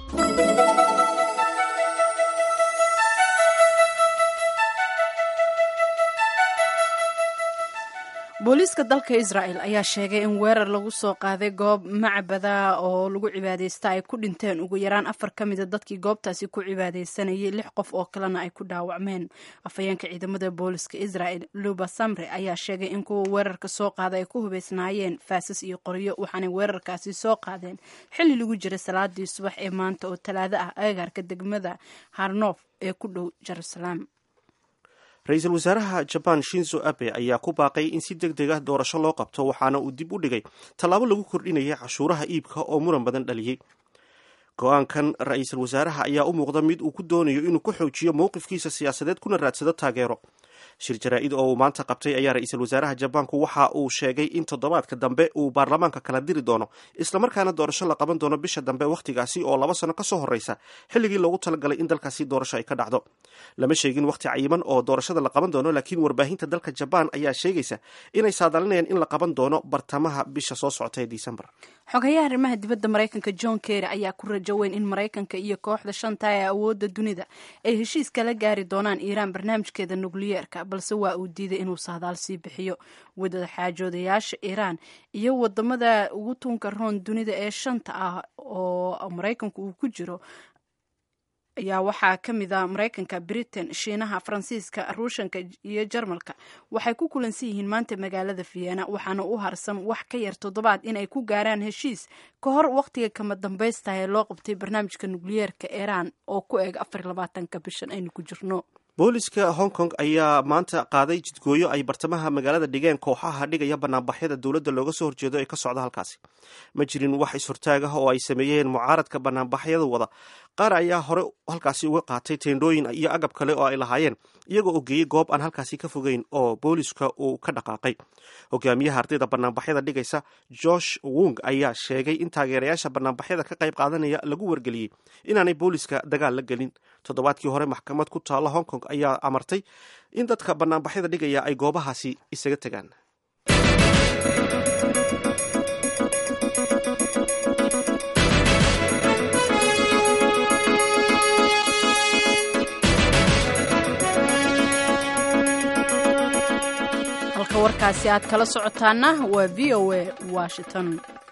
booliiska dalka israel ayaa sheegay in weerar lagu soo qaaday goob macbada oo lagu cibaadeysta ay ku dhinteen ugu yaraan afar ka mida dadkii goobtaasi ku cibaadeysanayay lix qof oo kalena ay ku dhaawacmeen afhayeenka ciidamada booliiska israel luba samre ayaa sheegay in kuwa weerarka soo qaada ay ku hubeysnaayeen faasas iyo qoryo waxaanay weerarkaasi soo qaadeen xilli lagu jiray salaadii subax ee maanta oo talaado ah agagaarka degmada harnof ee ku dhow jerusalem ra-iisul wasaaraha jaban shinzo abe ayaa ku baaqay in si deg deg ah doorasho loo qabto waxaana uu dib u dhigay tallaabo lagu kordhinayay cashuuraha iibka oo muran badan dhaliyey go-aankan ra-iisul wasaaraha ayaa u muuqda mid uu ku doonayo inuu ku xoojiyo mowqifkiisa siyaasadeed kuna raadsado taageero shir jaraa-id oo uu maanta qabtay ayaa ra-iisul wasaaraha jabaanku waxa uu sheegay in toddobaadka dambe uu baarlamaanka kala diri doono islamarkaana doorasho la qaban doono bisha dambe wakhtigaasi oo laba sano kasoo horreysa xilligii loogu talagalay in dalkaasi doorasho ay ka dhacdo lama sheegin wakhti cayiman oo doorashada la qaban doono laakiin warbaahinta dalka jabaan ayaa sheegaysa inay saadalinayaan in la qaban doono bartamaha bisha soo socota ee disembar xogayaha arrimaha dibadda maraykanka john kerry ayaa ku rajo weyn in maraykanka iyo kooxda shanta ee awoodda dunida ay heshiis kala gaari doonaan iiraan barnaamijkeeda nukliyeerka balse waa uu diiday inuu sahdaal sii bixiyo wadada xaajoodayaasha iiraan iyo wadamada ugu tuunka roon dunida ee shanta ah oo maraykanku uu ku jiro ayaa waxaa ka mid a maraykanka britain shiinaha faransiiska ruushanka iyo jarmalka waxay ku kulansan yihiin maanta magaalada vienna waxaana u harsan wax ka yar toddobaad inay ku gaaraan heshiis ka hor wakhtiga kama dambaysta ee loo qabtay barnaamijka nukliyeerka iiraan oo ku eeg afar labaatanka bishan aynu ku jirno booliska hong kong ayaa maanta qaaday jidgooyo ay bartamaha magaalada dhigeen kooxaha dhigaya banaanbaxyada dowladda looga soo horjeedo ee ka socda halkaasi ma jirin wax is-hortaag ah oo ay sameeyeen mucaaradka banaanbaxyada wada qaar ayaa hore halkaasi uga qaatay teendhooyin iyo agab kale oo ay lahaayeen iyagoo oo geeyey goob aan halkaasi ka fogeyn oo booliska uu ka dhaqaaqay hogaamiyaha ardayda banaanbaxyada dhigaysa josh wung ayaa sheegay in taageerayaasha banaanbaxyada ka qayb qaadanaya lagu wargeliyey inaanay booliska dagaal la gelin toddobaadkii hore maxkamad ku taalla hong kong ayaa amartay in dadka banaanbaxyada dhigaya ay goobahaasi isaga tegaan halka warkaasi aad kala socotaana waa v o a washington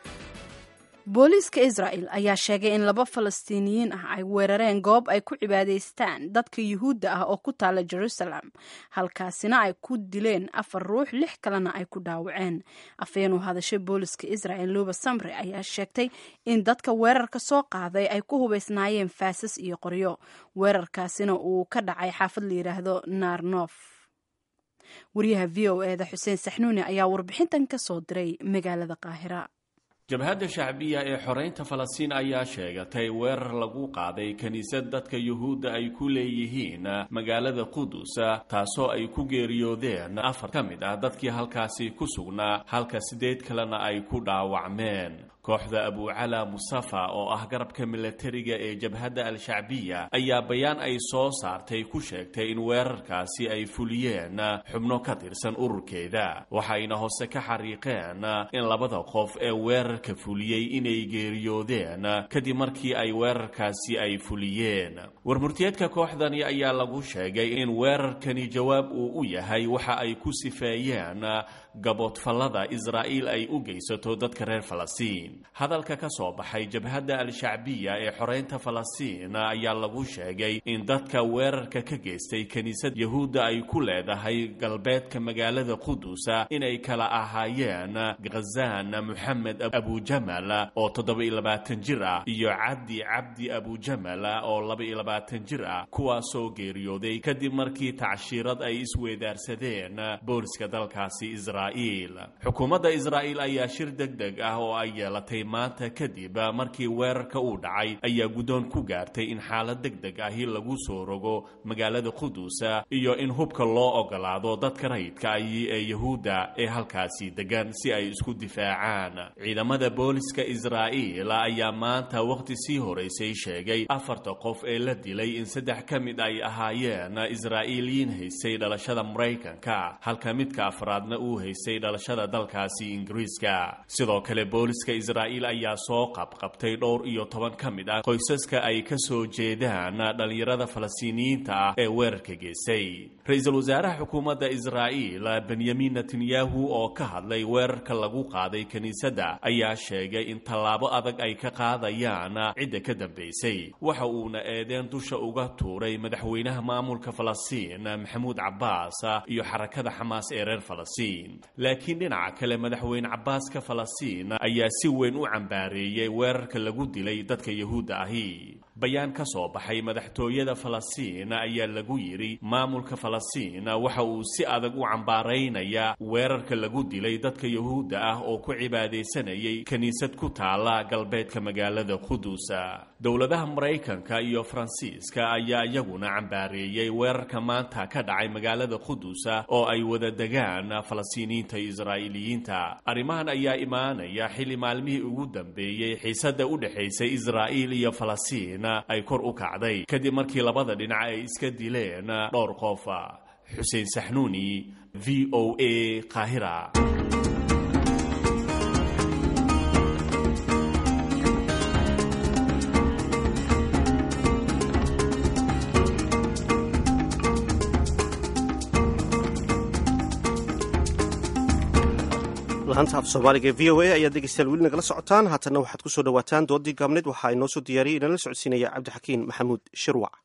booliiska israel ayaa sheegay in laba falastiiniyiin ah ay weerareen goob ay ku cibaadaystaan dadka yuhuudda ah oo ku taala jerusalem halkaasina ay ku dileen afar ruux lix kalena ay ku dhaawaceen afhayeen u hadashay booliiska israel luba samre ayaa sheegtay in dadka weerarka soo qaaday ay ku hubaysnaayeen faasas iyo qoryo weerarkaasina uu ka dhacay xaafad la yidhaahdo narnof wariyaha v o eda xuseen saxnuuni ayaa warbixintan ka soo diray magaalada qaahira jabhadda shacbiya ee xoreynta falastiin ayaa sheegatay weerar lagu qaaday kiniisad dadka yuhuudda ay ku leeyihiin magaalada qudus taasoo ay ku geeriyoodeen afar ka mid ah dadkii halkaasi ku sugnaa halka siddeed kalena ay ku dhaawacmeen kooxda abucala musafa oo ah garabka milatariga ee jabhadda al-shacbiya ayaa bayaan ay soo saartay ku sheegtay in weerarkaasi ay fuliyeen xubno ka tirsan ururkeeda waxayna hoose ka xariiqeen in labada qof ee weerarka fuliyey inay geeriyoodeen kadib markii ay weerarkaasi ay fuliyeen warmurtiyeedka kooxdani ayaa lagu sheegay in weerarkani jawaab uu u yahay waxa ay ku sifeeyeen gaboodfallada israa'iil ay u geysato dadka reer falastiin hadalka ka soo baxay jabhadda al-shacbiya ee xoreynta falastiin ayaa lagu sheegay in dadka weerarka ka geystay kiniisad yahuudda ay ku leedahay galbeedka magaalada qudusa inay kala ahaayeen khazaan moxamed abujamal oo toddoba-iyo labaatan jir ah iyo cabdi cabdi abujamal oo laba-iyo labaatan jir ah kuwaasoo geeriyooday kadib markii tacshiirad ay isweedaarsadeen booliska dalkaasi israa'iil xukuumadda israa'iil ayaa shir deg deg ah oo ay yeelatay maanta kadib markii weerarka uu dhacay ayaa guddoon ku gaartay in xaalad deg deg ahi lagu soo rogo magaalada qudus iyo in hubka loo ogolaado dadka rayidka ahi ee yahuudda ee halkaasi degan si ay isku difaacaan ciidamada booliska israa'iil ayaa maanta wakhti sii horeysay sheegay afarta qof ee la dilay in saddex ka mid ay ahaayeen israa'iiliyiin haystay dhalashada maraykanka halka midka afraadna uu haystay dhalashada dalkaasi ingiriiska sidoo kale booliska israa'iil ayaa soo qabqabtay dhowr iyo toban ka mid ah qoysaska ay ka soo jeedaan dhallinyarada falastiiniyiinta ah ee weerarka geystay ra-iisul wasaaraha xukuumadda israa'iil benyamin netanyahu oo ka hadlay weerarka lagu qaaday kiniisadda ayaa sheegay in tallaabo adag ay ka qaadayaan cidda ka dambaysay waxa uuna eedeen dusha uga tuuray madaxweynaha maamulka falastiin maxamuud cabbaas iyo xarakada xamaas ee reer falastiin laakiin dhinaca kale madaxweyne cabaaska falastiin ayaa si weyn u cambaareeyey weerarka lagu dilay dadka yahuudda ahi bayaan ka soo baxay madaxtooyada falastiin ayaa lagu yidhi maamulka falastiin waxa uu si adag u cambaaraynaya weerarka lagu dilay dadka yahuudda ah oo ku cibaadaysanayay kiniisad ku taala galbeedka magaalada qudusa dowladaha maraykanka iyo faransiiska ayaa iyaguna cambaareeyey weerarka maanta ka dhacay magaalada qudusa oo ay wada degaan falastiiniyiinta iyo israa'iiliyiinta arrimahan ayaa imaanaya xilli maalmihii ugu dambeeyey xiisadda u dhexaysay israa'iil iyo falastiin ay kor u kacday kadib markii labada dhinac ay iska dileen dhowr qof xuseen saxnuuni v o a qaahira laanta af soomaaliga e v o a ayaad dhegeystayaal weli nagala socotaan haatanna waxaad ku soo dhowaataan doodii gaabneed waxaa inoo soo diyaariyay inala socodsiinaya cabdixakiin maxamuud shirwac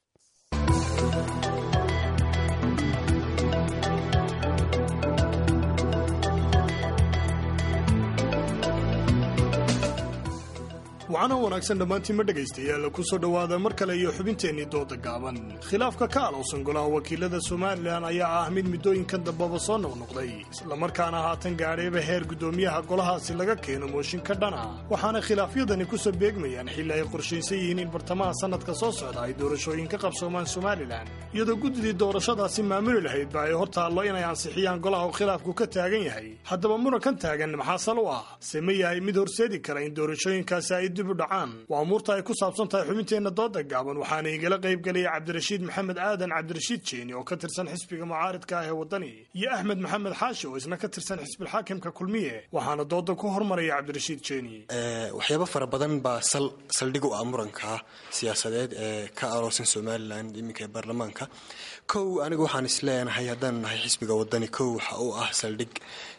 wacana wanaagsan dhammaantiinma dhegaystayaal ku soo dhowaada mar kale iyo xubinteennii dooda gaaban khilaafka ka alowsan golaha wakiilada somalilan ayaa ah mid muddooyinkan dambaba soo noqnoqday islamarkaana haatan gaadhayba heer guddoomiyaha golahaasi laga keeno mooshin ka dhana waxaana khilaafyadani ku soo beegmayaan xilli ay qorshaysan yihiin in bartamaha sannadka soo socda ay doorashooyin ka qabsoomaan somalilan iyadoo guddidii doorashadaasi maamuli lahaydba ay hor taallo inay ansixiyaan golaha uu khilaafku ka taagan yahay haddaba murankan taagan maxaa sal u ah se ma yahay mid horseedi kara in doorashooyinkaasi ay dib u dhacaan waa umuurta ay ku saabsan tahay xubinteenna dooda gaaban waxaana igala qayb gelaya cabdirashiid maxamed aadan cabdirashiid jeeni oo ka tirsan xisbiga mucaaridka ah ee waddani iyo axmed maxamed xaashi oo isna ka tirsan xisbilxaakimka kulmiye waxaana dooda ku hormaraya cabdirashiid jeeni waxyaabo fara badan baa saldhig u ah muranka siyaasadeed ee ka aroosan somalilan iminka ee baarlamaanka kow anigu waxaan isleenahay haddaanu nahay xisbiga waddani kow waxa uu ah saldhig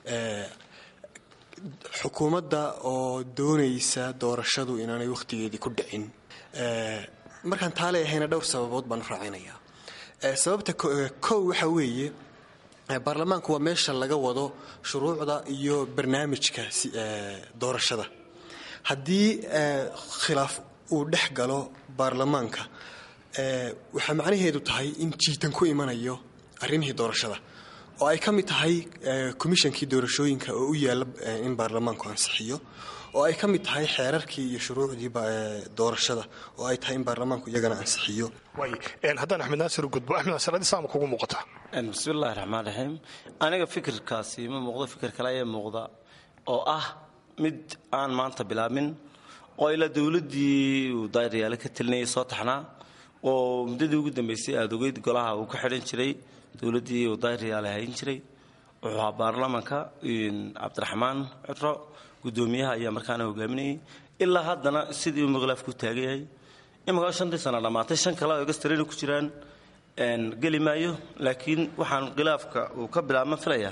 xukuumadda oo doonaysa doorashadu inaanay wakhtigeedii ku dhicin markaan taalay ahayna dhowr sababood baan u raacinayaa sababta kow waxa weeye baarlamaanku waa meesha laga wado shuruucda iyo barnaamijka doorashada haddii khilaaf uu dhex galo baarlamaanka waxaa macnaheedu tahay in jiitan ku imanayo arrimihii doorashada oo ay ka mid tahay komishankii doorashooyinka oo u yaalla in baarlamaanku ansixiyo oo ay ka mid tahay xeerarkii iyo shuruucdii doorashada oo ay tahay in baarlamaanku iyagana ansixiyo haddaan axmed naasir u gudbo axmed naasir adii saama kugu muuqata bismillahi raxmaan raxiim aniga fikirkaasi ma muuqdo fikir kale ayaa muuqda oo ah mid aan maanta bilaabin oo ilaa dowladdii uu daayaryaale ka telinayay soo taxnaa oo muddadii ugu dambaysay aada ogeyd golaha uu ka xidhan jiray dowladdii uu daayaryaale hayn jiray wuxuu ahaa baarlamanka cabdiraxmaan cudro guddoomiyaha ayaa markaana hogaaminayay ilaa haddana sidii uu khilaafku taagan yahay imankaa shantii sana dhammaatay shan kale oo egastarina ku jiraan geli maayo laakiin waxaan khilaafka uu ka bilaabma filayaa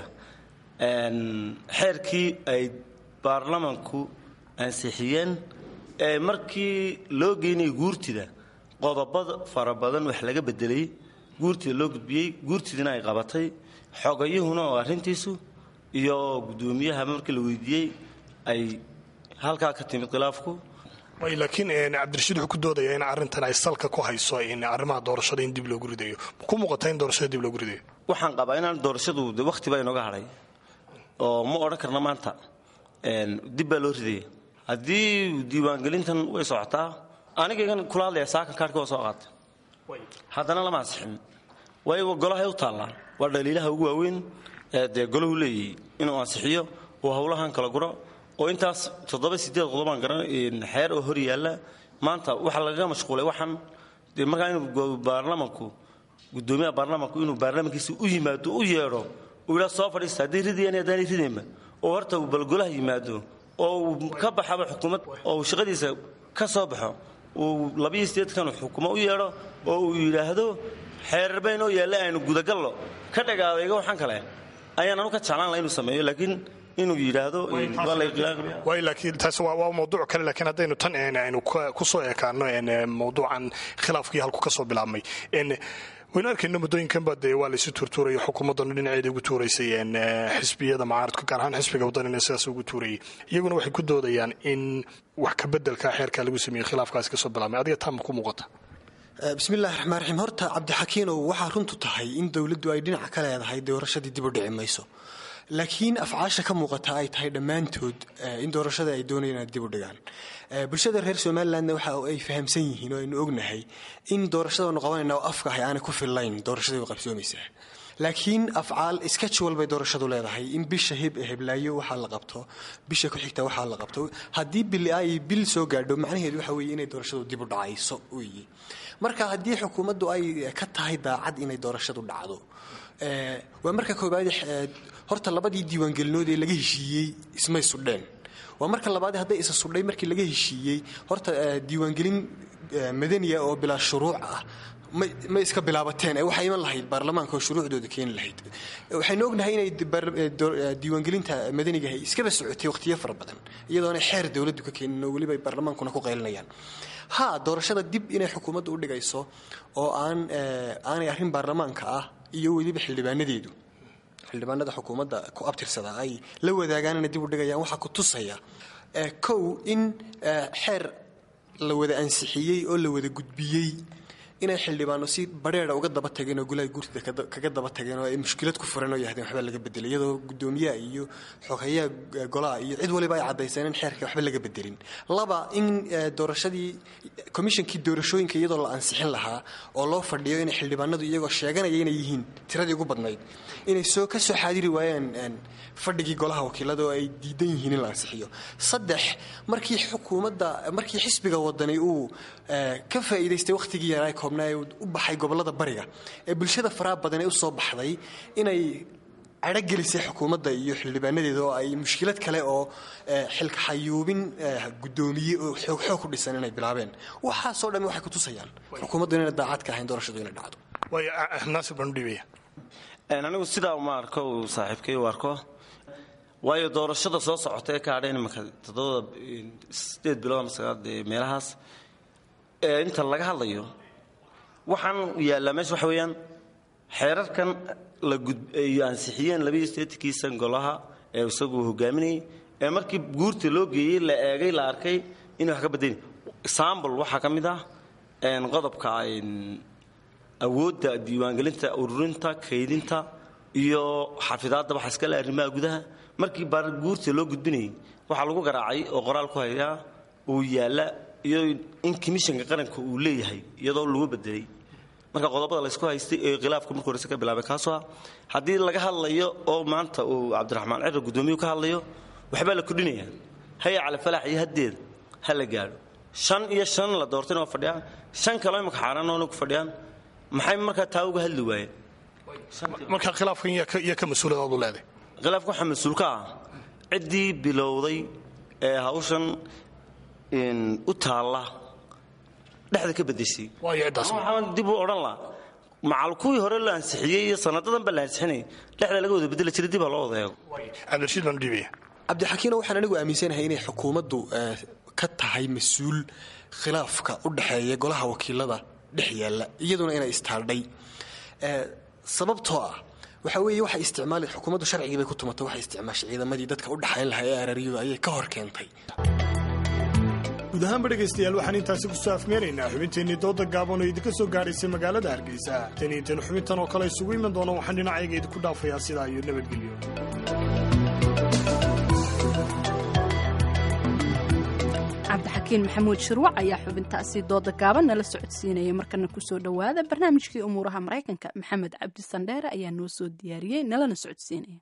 xeerkii ay baarlamanku ansixiyeen ee markii loo geynayay guurtida qodobada fara badan wax laga bedelay guurtida loo gudbiyey guurtidina ay qabatay xogayuhuna oo arrintiisu iyo guddoomiyaha markii la weydiiyey ay halkaa ka timid khilaafku laakiin cabdirashiid wuxuu ku doodaya in arrintan ay salka ku hayso in arrimaha doorashada in dib loogu ridayo ku muuqata in doorashada dib loogu ridayo waxaan qabaa inaan doorashadu de wakhti baa inooga hadhay oo ma odhan karna maanta dib baa loo ridaya haddii diiwaangelintan way socotaa anigaygan kula hadlaya saakan kaarhka waa soo qaatay haddana lama ansixin waayo golahay u taallaa waa dhaliilaha ugu waaweyn ee dee golahu leeyahay inuu ansixiyo uu howlahan kala guro oo intaas toddoba sideed qodobaan garan xeer oo hor yaalla maanta waxaa lagaga mashquulay waxaan dee markaa inuu baarlamanku guddoomiyaha baarlamanku inuu baarlamankiisa u yimaado u yeedho uu yidhaa soo fadhiista haddii ridayaan haddaanay ridaynba oo horta uu balgolaha yimaado oo uu ka baxaba xukuumad oo uu shaqadiisa ka soo baxo uu labiyo sideedkan xukumo u yeedho oo uu yidhaahdo xeerarba inoo yaalla aynu gudagallo ka dhagaadayga waxaan kale ayaan anu ka jeclaan laha inuu sameeyo laakiin inuu yidhaahdo waa la waay laakiin taas waa waa mawduuc kale laakiin haddaynu tan een aynu ka- ku soo ekaano een mawduucan khilaafkii halku ka soo bilaabmay een waynu arkayno muddooyinkanba dee waa laysu tuurtuurayo xukuumaddanu dhinaceeda ugu tuuraysay een xisbiyada mucaaradka gaar ahaan xisbiga waddanina sidaas ugu tuurayay iyaguna waxay ku doodayaan in wax ka bedelka xeerkaa lagu sameeyey khilaafkaasi kasoo bilaabmay adiga taa ma ku muuqata bismillahi raxmaan raxiim horta cabdixakiinow waxaa runtu tahay in dowladdu ay dhinaca ka leedahay doorashadii dib u dhici mayso laakiin afcaasha ka muuqata ay tahay dhammaantood eh, in doorashada ay doonayaan inay dib u dhigaan Eh, bulshada reer somalilandna waxa ay fahamsan yihiin oo aynu ognahay in doorashada aynu qabanayna oo afka ahay aanay ku fillayn doorashadii way qabsoomaysaa laakiin afcaal schedule bay doorashadu leedahay in bisha heb heblaayo waxaa la qabto bisha ku xigta waxaa la qabto haddii bil ay bil soo gaadho macnaheedu waxa weeye inay doorashadu dib u dhacayso weeye marka haddii xukuumaddu ay ka tahay daacad inay doorashadu dhacdo eh, waa marka koobaad eh, horta labadii diiwaangelinood ee laga heshiiyey ismay sudheen waa marka labaad hadday isa sudhay markii laga heshiiyey horta eh, diiwaangelin eh, madaniya oo bilaa shuruuc ah may may iska bilaabateen ee waxay iman lahayd baarlamaanka oo shuruucdooda keeni lahayd waxaynu ognahay inay di- baar- eh, door- eh, diiwaangelinta madaniga ahay iskaba socotay waqtiyo fara badan iyadoona xeer dowladdu ka keenin oo weliba ay baarlamaankuna ku qaylinayaan ha doorashada dib inay xukuumaddu u dhigayso oo aan eh, aanay arrin baarlamaanka ah iyo weliba xildhibaanadeedu xildhibaanada xukuumadda ku abtirsada ay la wadaagaan inay dib u dhigayaan waxaa ku tusaya eh, kow in eh, xeer la wada ansixiyey oo la wada gudbiyey inay xildhibaano si badheera uga daba tageen oo golaha guurtida kada- kaga daba tageen oo ay mushkilad ku furan oo yahdeen waxba laga bedelay iyadoo gudoomiyaha iyo xogeyaha eh, golaha iyo cid waliba ay caddayseen in xeerka waxba laga bedelin laba in eh, doorashadii komishankii doorashooyinka iyadoo la ansixin lahaa oo loo fadhiyo inay xildhibaanadu iyagoo sheeganaya inay yihiin tiradii ugu badnayd inay soo ka soo xaadiri waayeen een, fadhigii golaha wakiilada oo ay diidan yihiin in la ansixiyo saddex markii xukuumadda markii xisbiga wadani uu eh, ka faa'iidaystay wakhtigii yaraa ee koobnaa ee u baxay gobollada bariga ee bulshada faraha badan ee u soo baxday inay cadho gelisay xukuumadda iyo xildhibaanadeeda oo ay mushkilad kale oo eh, xilka xayuubin eh, guddoomiye oo xoog xoog ku dhisan inay bilaabeen waxaasoo dhammi waxay ku tusayaan xukuumaddu inayna daacad ka ahayn doorashadu inay dhacdo waayo naasir baan u dhiibaya Een, anigu sidaa uma arko uu saaxiibkay u arko waayo doorashada soo socota ee ka hadhayn imanka toddoba sideed bilood ama sagaal dee meelahaas ee inta laga hadlayo waxaan yaallaa meesha waxa weeyaan xeerarkan la gud ay ansixiyeen labaiyo siddeetankii san golaha ee isagu hogaaminayay ee markii guurta loo geeyey la eegay la arkay inay wax ka bedeli example waxaa ka mid ah een, qodobka een, awoodda diiwaangelinta ururinta kaydinta iyo xafidaadda waxa iska le arrimaha gudaha markii baar guurta loo gudbinayay waxaa lagu garaacay oo qoraal ku hayaa uu yaalla iyo in komishanka qaranka uu leeyahay iyadoo lagu bedelay marka qodobada laysku haystay ee khilaafka markii horese ka bilaabay kaasoo ah haddii laga hadlayo oo maanta uu cabdiraxmaan ciro gudoomiyuhu ka hadlayo waxbaa la kordhinaya haya cali falaax iyo haddeeda ha la gaadho shan iyo shan la doortayna waa fadhiyaan shan kaloo imaka xaaraanoona ku fadhiyaan maxay markaa taa uga hadli waayeen marka khilaafkan yaa ka- yaa ka mas-uuladaadu leedahay khilaafka waxaa mas-uul ka ah ciddii bilowday ee hawshan in, u taalla dhexda ka bedeshay waayo ciddaas waxaan dib u odhan lahaa macal kuwii hore la ansixiyey iyo sanadadan ba la ansixinayay dhexda laga wada bedeli jiray dib ha loo wada eego cabdirashiid baan u dhiibaya cabdixakiino waxaan anigu aaminsanahay inay xukuumaddu eh, ka tahay mas-uul khilaafka u dhexeeya golaha wakiilada dhex yaalla iyaduna inay istaaldhay Eh, sababtoo ah waxa weeye waxay isticmaali xukuumaddu sharcigii bay ku tumatay waxay isticmaashay ciidamadii dadka u dhexayn lahaa ee araryadu ayay ka hor keentay guud ahaanba dhegaystayaal waxaan intaasi ku soo afmeeraynaa xubinteennii dooda gaaban oo idinka soo gaadhaysay magaalada hargeysa tan iyo tan xubintan oo kale isugu iman doona waxaan dhinacayga idinku dhaafayaa sidaa iyo nabadgelyo cabdixakiin maxamuud shirwac ayaa xubintaasi dooda gaaban nala socodsiinaya markana kusoo dhowaada barnaamijkii umuuraha maraykanka maxamed cabdi sandheere ayaa noo soo diyaariyey nalana socodsiinaya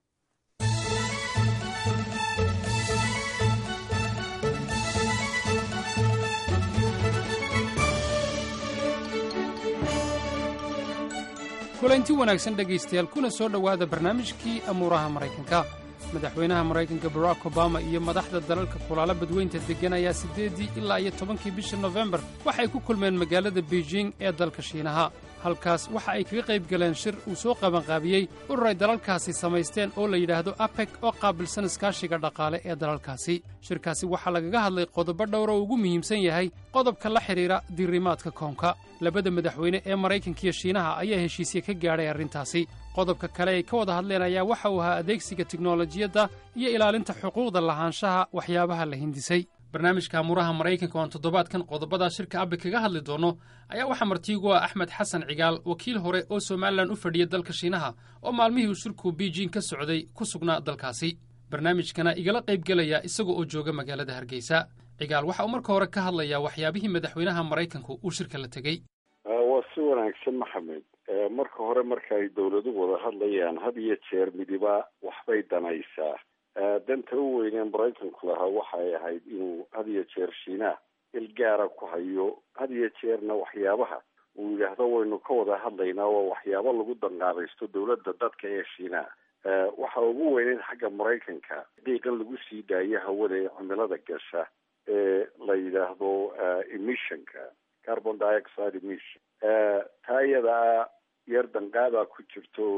kulanti wanaagsan dhegaystayaal kuna soo dhowaada barnaamijkii amuuraha maraykanka madaxweynaha maraykanka barack obama iyo madaxda dalalka kulaala badweynta deggan ayaa siddeeddii ilaa iyo tobankii bisha nofembar waxay ku kulmeen magaalada beijing ee dalka shiinaha halkaas waxa ay kaga qayb galeen shir uu soo qabanqaabiyey urur ay dalalkaasi samaysteen oo la yidhaahdo apec oo qaabilsan iskaashiga dhaqaale ee dalalkaasi shirkaasi waxaa lagaga hadlay qodobo dhowr oo ugu muhiimsan yahay qodobka la xidhiidha diirimaadka koonka labada madaxweyne ee maraykanka iyo shiinaha ayaa heshiisye ka gaadhay arrintaasi qodobka kale ay ka wada hadleen ayaa waxa uu ahaa adeegsiga tiknolojiyadda iyo ilaalinta xuquuqda lahaanshaha waxyaabaha la hindisay barnaamijka amuraha maraykanka oan toddobaadkan qodobadaa shirka abe kaga hadli doono ayaa waxaa martiigu ah axmed xasan cigaal wakiil hore oo somalilan u fadhiya dalka shiinaha oo maalmihii uu shirku beijing ka socday ku sugnaa dalkaasi barnaamijkana igala qaybgelaya isaga oo jooga magaalada hargeysa cigaal waxa uu marka hore ka hadlayaa waxyaabihii madaxweynaha maraykanku uu shirka la tegey waa si wanaagsan maxamed marka hore marka ay dowladuhu wada hadlayaan had iyo jeer midiba waxbay danaysaa danta u weynee maraykanku lahaa waxay ahayd inuu had iyo jeer shiinaha il gaara ku hayo had iyo jeerna waxyaabaha uu yidhaahdo waynu ka wada hadlaynaa waa waxyaabo lagu danqaabaysto dowladda dadka ee shiinaha waxa ugu weyneyd xagga maraykanka qiiqan lagu sii daayo hawada ee cimilada gasha ee la yidhaahdo emissionka carbon dioxide emission taa iyadaa yar danqaadaa ku jirto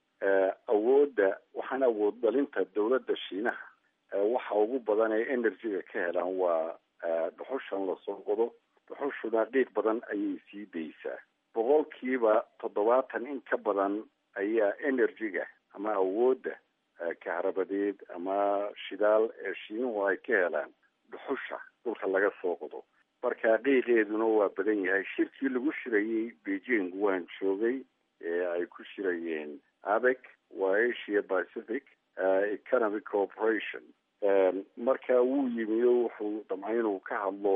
awoodda waxaan awood dhalinta dowladda shiinaha waxa ugu badan ee energy-ga ka helaan waa dhuxushan lasoo qodo dhuxushuna qiiq badan ayay sii daysaa boqolkiiba toddobaatan in ka badan ayaa energy-ga ama awoodda kahrabadeed ama shidaal ee shiinuhu ay ka helaan dhuxusha dhulka laga soo qodo marka qiiqeeduna waa badan yahay shirkii lagu shirayey beijing waan joogay ee ay ku shirayeen abec waa asia pacific economic cooperation marka wuu yimi o wuxuu damcay inuu ka hadlo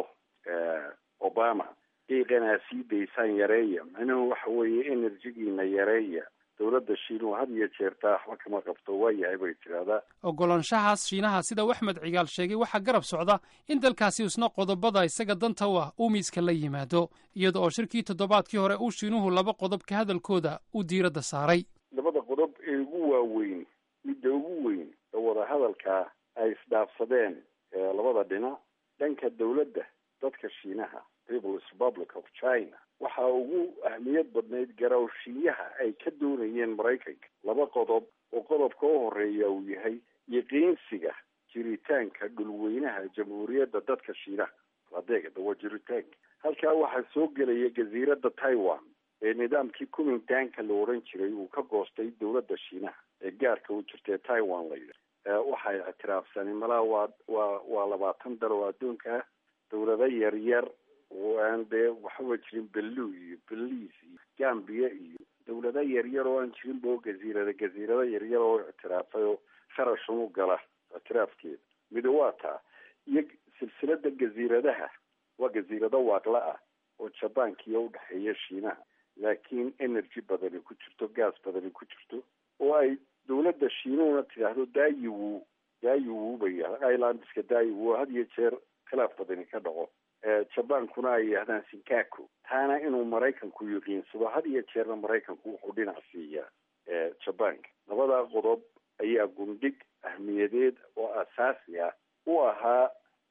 obama qiiqanaa sii daysaan yareeya macnuhu waxa weeye enerjigiina yareeya dowladda shiinuhu had iyo jeertaa waxba kama qabto waa yahay bay tidhaahdaa oggolaanshahaas shiinaha sida uu axmed cigaal sheegay waxaa garab socda in dalkaasi isna qodobada isaga danta u ah uu miiska la yimaado iyada oo shirkii toddobaadkii hore uu shiinuhu laba qodob ka hadalkooda uu diiradda saaray labada qodob ee ugu waaweyn midda ugu weyn ee wadahadalka ay isdhaafsadeen labada dhinac dhanka dowladda dadka shiinaha peoples republic of china waxaa ugu ahmiyad badnayd garawshiyaha ay ka doonayeen maraykanka laba qodob oo qodobka u horeeya uu yahay yaqiinsiga jiritaanka dhulweynaha jamhuuriyadda dadka shiinaha adeegada waa jiritaanka halkaa waxaa soo gelaya jasiiradda taiwan ee nidaamkii kumintaanka la odhan jiray uu ka goostay dowladda shiinaha ee gaarka u jirtae taiwan la yidha waxay ictiraafsaneen malaa waa waa waa labaatan dal oo adduunka ah dowlado yaryar oo aan dee waxaba jirin bellu iyo beliis iyo gambia iyo dowlado yaryar oo aan jirin bo gaziirada gaziirado yaryar oo ictiraafay oo kharashun u gala ictiraafkeeda midi waa taa iyo silsilada gaziiradaha waa gaziirado waaqla ah oo jabaankiiyo udhexeeya shiinaha laakiin energy badani ku jirto gas badani ku jirto oo ay dowladda shiinuhuna tidhaahdo daayiwu daayiwu bay islandska daayiwu had iyo jeer khilaaf badani ka dhaco jabaankuna ay yidhahdaan sinkaku taana inuu maraykanku yaqiinsado had iyo jeerna maraykanku wuxuu dhinac siiyaa jabaanka labadaa qodob ayaa gundhig ahmiyadeed oo asaasi ah u ahaa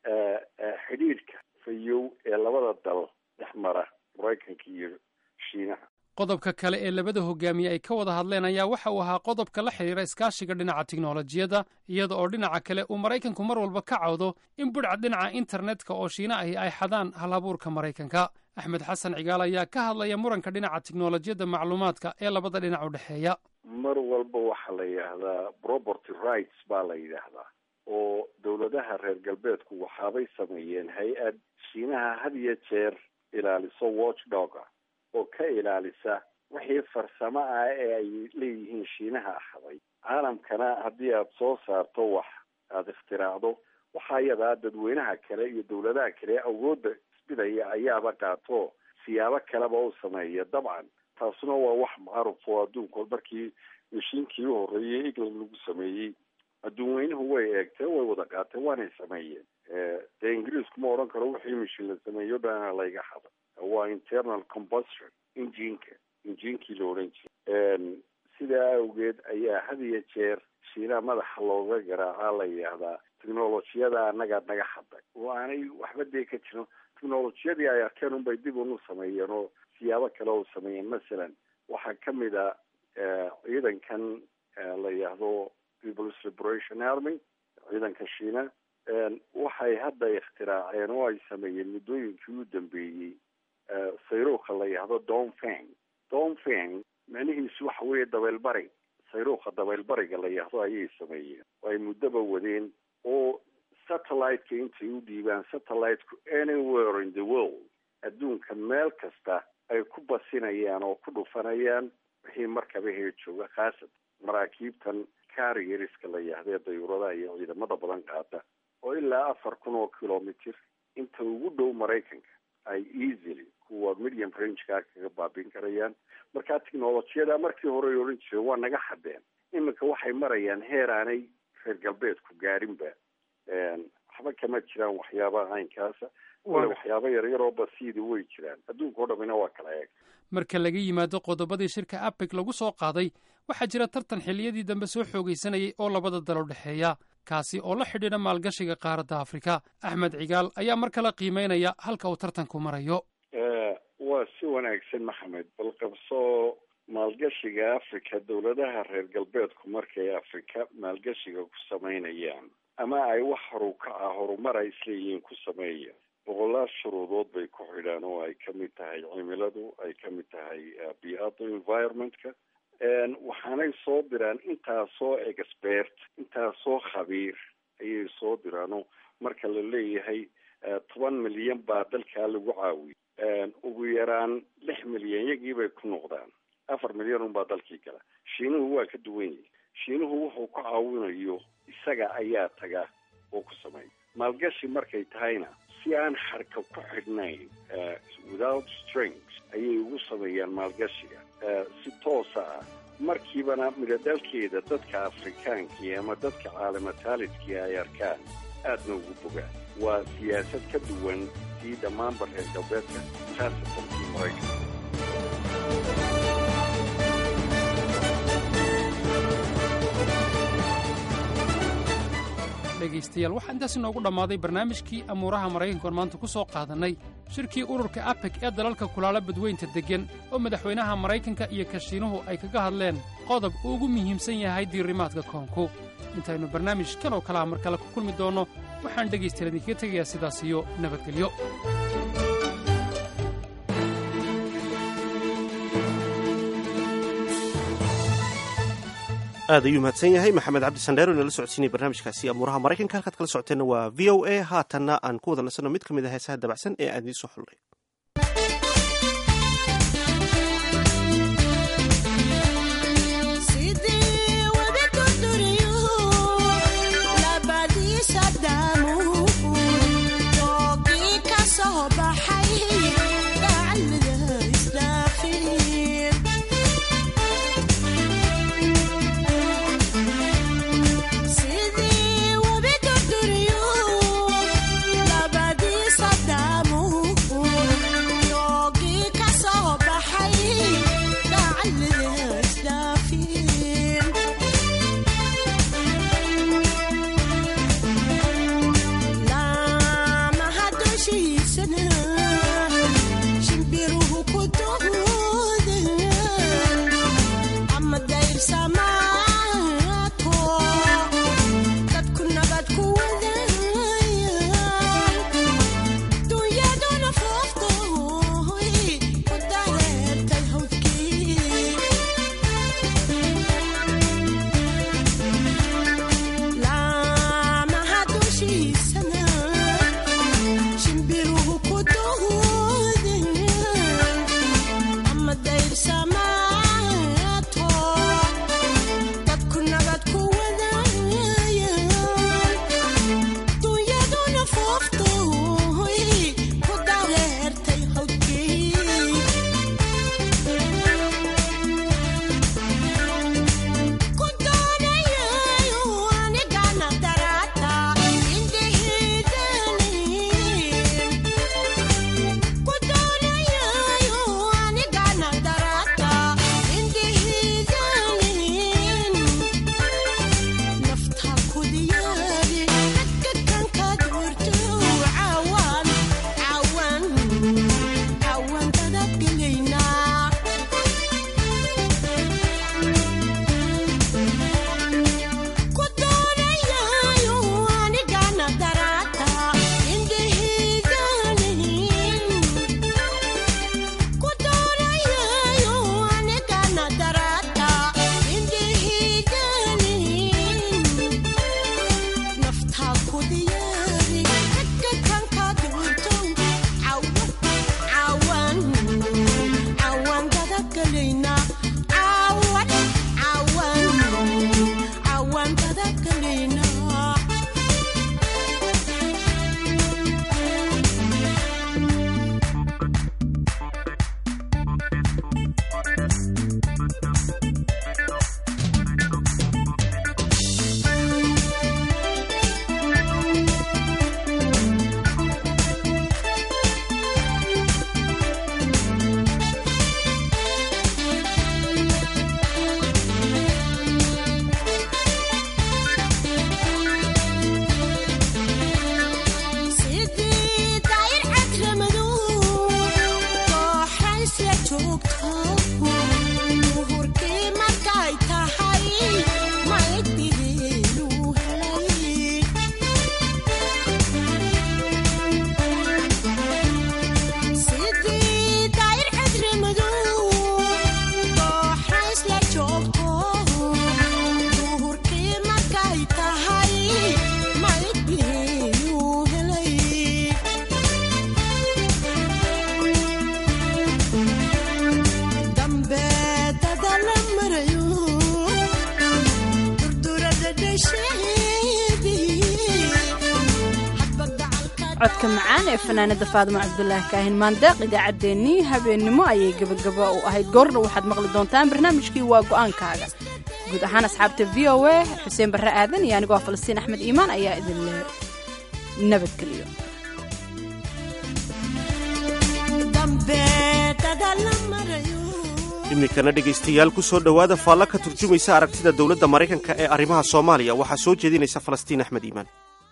xidhiidhka fayow ee labada dal dhex mara maraykanka iyo shiinaha qodobka kale ee labada hogaamiye ay ka wada hadleen ayaa waxa uu ahaa qodobka la xidhiira iskaashiga dhinaca tiknolojiyadda iyada oo dhinaca kale uu maraykanku mar walba ka cawdo in budhca dhinaca internetka oo shiina ahi ay xadaan halabuurka maraykanka axmed xasan cigaal ayaa ka hadlaya muranka dhinaca tiknolojiyadda macluumaadka ee labada dhinac u dhexeeya mar walba waxaa la yidhaahdaa property rights baa la yidhaahdaa oo dowladaha reer galbeedku waxaabay sameeyeen hay-ad shiinaha had iyo jeer ilaaliso watchdoga oo ka ilaalisa wixii farsamo ah ee ay leeyihiin shiinaha axday caalamkana haddii aada soo saarto wax aada ikhtiraacdo waxaa iyadaa dadweynaha kale iyo dowladaha kale awoodda isbidaya ayaaba qaato siyaabo kaleba u sameeya dabcan taasuna waa wax macruf oo adduunkood markii mashiinkii u horreeyey england lagu sameeyey adduunweynuhu way eegteen way wada qaateen waanay sameeyeen dee ingiriisku ma odhan karo wixii mashiin la sameeyo dhana layga xada waa internal combustion injinka injinkii la odhan jiray sidaa awgeed ayaa had iyo jeer shiinaha madaxa looga garaacaa la yidhaahdaa technolojiyada annaga naga haday oo aanay waxba dee ka jirin technolojiyadii ay arkeen unbay dib unu sameeyeen oo siyaabo kale oo sameeyeen masalan waxaa kamid a ciidankan la yidhaahdo people's liberation army ciidanka shiina waxay hadda ikhtiraaceen oo ay sameeyeen muddooyinkii u dambeeyey sayruuka la yidhaahdo donfeng donfeng micnihiisu waxa weeye dabeelbari sayruuka dabeelbariga la yidhaahdo ayay sameeyeen oo ay muddaba wadeen oo satellite-ka intay u dhiibaan satellite-ku anywhere in the world adduunka meel kasta ay ku basinayaan oo ku dhufanayaan wixii markaba hee jooga khaasatan maraakiibtan carrierska la yidhahdee dayuuradaha iyo ciidamada badan qaata oo ilaa afar kun oo kilomitr inta ugu dhow maraykanka ay easily kuwa medium rangeka kaga baabin karayaan marka technolojiyada markii hore ay odhan jireen waa naga xadeen iminka waxay marayaan heer aanay reer galbeedku gaarinba waxba kama jiraan waxyaabaha caynkaasa wala waxyaaba yaryar oo basiidi way jiraan adduunka o dhamina waa kala eeg marka laga yimaado qodobadii shirka apec lagu soo qaaday waxaa jira tartan xilliyadii dambe soo xoogaysanayay oo labada dal u dhexeeya kaasi oo la xidhiidha maalgashiga qaaradda afrika axmed cigaal ayaa mar kale qiimeynaya halka uu tartanku marayo waa si wanaagsan maxamed bal qabso maalgashiga africa dowladaha reer galbeedku markay afrika maalgashiga ku samaynayaan ama ay wax horukaca horumar ay isleeyihiin ku sameeyaan boqolaal shuruudood bay ku xidhaan oo ay kamid tahay cimiladu ay kamid tahay bii'ada environmentka waxaanay soo diraan intaasoo expert intaasoo khabiir ayay soo diraano marka la leeyahay toban milyan baa dalkaa lagu caawiyay ugu yaraan lix milyan yagii bay ku noqdaan afar milyan unbaa dalkii gala shiinuhu waa ka duwan yihi shiinuhu wuxuu ku caawinayo isaga ayaa taga oo ku sameeya maalgashi markay tahayna si aan xarka ku xidhnayn without strings ayay ugu sameeyaan maalgashiga si toosa ah markiibana midhodhalkeeda dadka afrikaankii ama dadka caalamataalidkii ay arkaan aadna ugu bogaan waa siyaasad ka duwan sii dhammaanba reer galbeedka khaasatan kii maraykanka dhegaystayaal waxaa intaas inoogu dhammaaday barnaamijkii amuuraha maraykanka oon maanta ku soo qaadannay shirkii ururka apec ee dalalka kulaala badweynta deggan oo madaxweynaha maraykanka iyo kashiinuhu ay kaga hadleen qodob uu ugu muhiimsan yahay diirimaadka koonku intaynu barnaamijkan oo kalea mar kale ku kulmi doonno waxaan dhegaystayaal idinkaga tegayaa sidaas iyo nabadgelyo aad ayuu mahadsan yahay maxamed cabdi sandheero inala socodsiinaya barnaamijkaasi amuuraha maraykanka halkaad kala socoteenna waa v o a haatanna aan ku wada nasanno mid ka mid a heesaha dabacsan ee aan idiin soo xullay Sidii webi durduriyo labadiisa daamuhu codka macaan ee fanaanada faadimo cabdulaahi kaahin maandeeq idaacaddeenii habeennimo ayay gebagaba u ahayd goorna waxaad maqli doontaan barnaamijkii waa go'aankaaga guud ahaan asxaabta v o a xuseen barre aadan iyo anigoo falastiin axmed iimaan ayaa idinle nabadgeliyo iminkana dhegaystayaal ku soo dhowaada faalla ka turjumaysa aragtida dowladda maraykanka ee arrimaha soomaaliya waxaa soo jeedinaysa falastiin axmed iimaan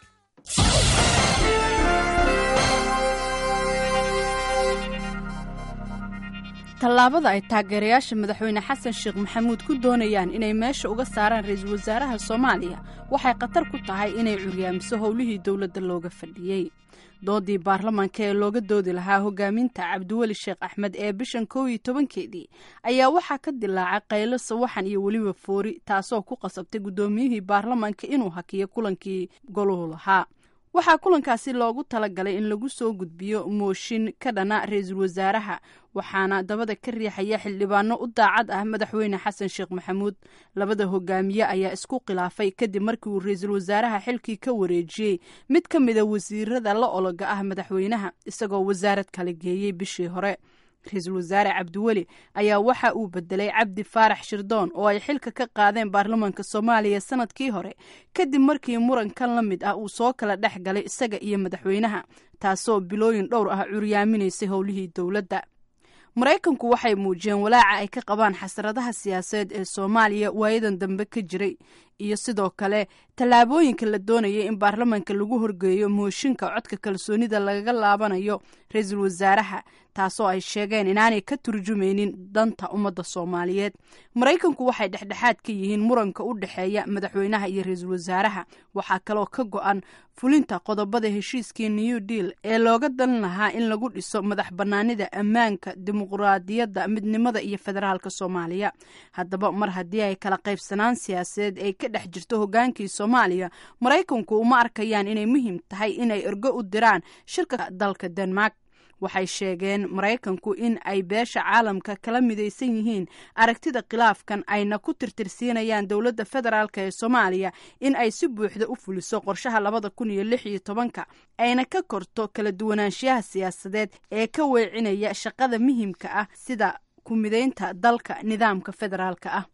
tallaabada ay taageerayaasha madaxweyne xasan sheekh maxamuud ku doonayaan inay meesha uga saaraan ra-iisul wasaaraha soomaaliya waxay khatar ku tahay inay curyaamiso howlihii dowladda looga fadhiyey doodii baarlamaanka ee looga doodi lahaa hogaaminta cabdiweli sheekh axmed ee bishan kow iyo tobankeedii ayaa waxaa ka dilaacay qaylo sawaxan iyo weliba foori taasoo ku qasabtay guddoomiyihii baarlamaanka inuu hakiyo kulankii goluhu lahaa waxaa kulankaasi loogu talagalay in lagu soo gudbiyo mooshin ka dhana ra-iisul wasaaraha waxaana dabada ka riixaya xildhibaano u daacad ah madaxweyne xasan sheekh maxamuud labada hogaamiye ayaa isku khilaafay kadib markii uu ra-iisul wasaaraha xilkii ka wareejiyey mid ka mida wasiirada la ologa ah madaxweynaha isagoo wasaarad kala geeyey bishii hore ra-iisul wasaare cabdiweli ayaa waxa uu bedelay cabdi faarax shirdoon oo ay xilka ka qaadeen baarlamaanka soomaaliya sanadkii hore kadib markii murankan la mid ah uu soo kala dhex galay isaga iyo madaxweynaha taasoo bilooyin dhowr ah curyaaminaysay howlihii dowladda maraykanku waxay muujiyeen walaaca ay ka qabaan xasradaha siyaasadeed ee soomaaliya waayadan dambe ka jiray iyo sidoo kale tallaabooyinka la doonayay in baarlamaanka lagu horgeeyo mooshinka codka kalsoonida lagaga laabanayo ra-iisul wasaaraha taasoo ay sheegeen inaanay ka turjumaynin danta ummadda soomaaliyeed maraykanku waxay dhexdhexaad ka yihiin muranka u dhexeeya madaxweynaha iyo ra-iisul wasaaraha waxaa kaloo ka go-an fulinta qodobada heshiiskii new deal ee looga dan lahaa in lagu dhiso madax bannaanida ammaanka dimuqraadiyadda midnimada iyo federaalka soomaaliya haddaba mar haddii ay kala qaybsanaan siyaasadeed ay ka dhex jirto hogaankii soomaaliya maraykanku uma arkayaan inay muhiim tahay inay ergo u diraan shirka dalka denmark waxay sheegeen maraykanku in ay beesha caalamka kala midaysan yihiin aragtida khilaafkan ayna ku tirtirsiinayaan dowladda federaalk ee soomaaliya in ay si buuxda u fuliso qorshaha labada kun iyo lix iyo tobanka ayna ka korto kala duwanaanshiyaha siyaasadeed ee ka weecinaya shaqada muhiimka ah sida ku midaynta dalka nidaamka federaalka ah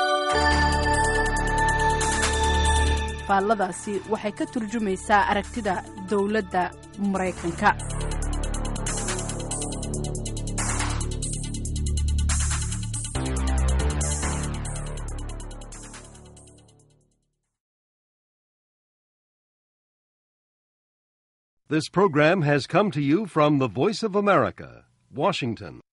faalladaasi waxay ka turjumaysaa aragtida dowladda maraykanka This program has come to you from the Voice of America, Washington.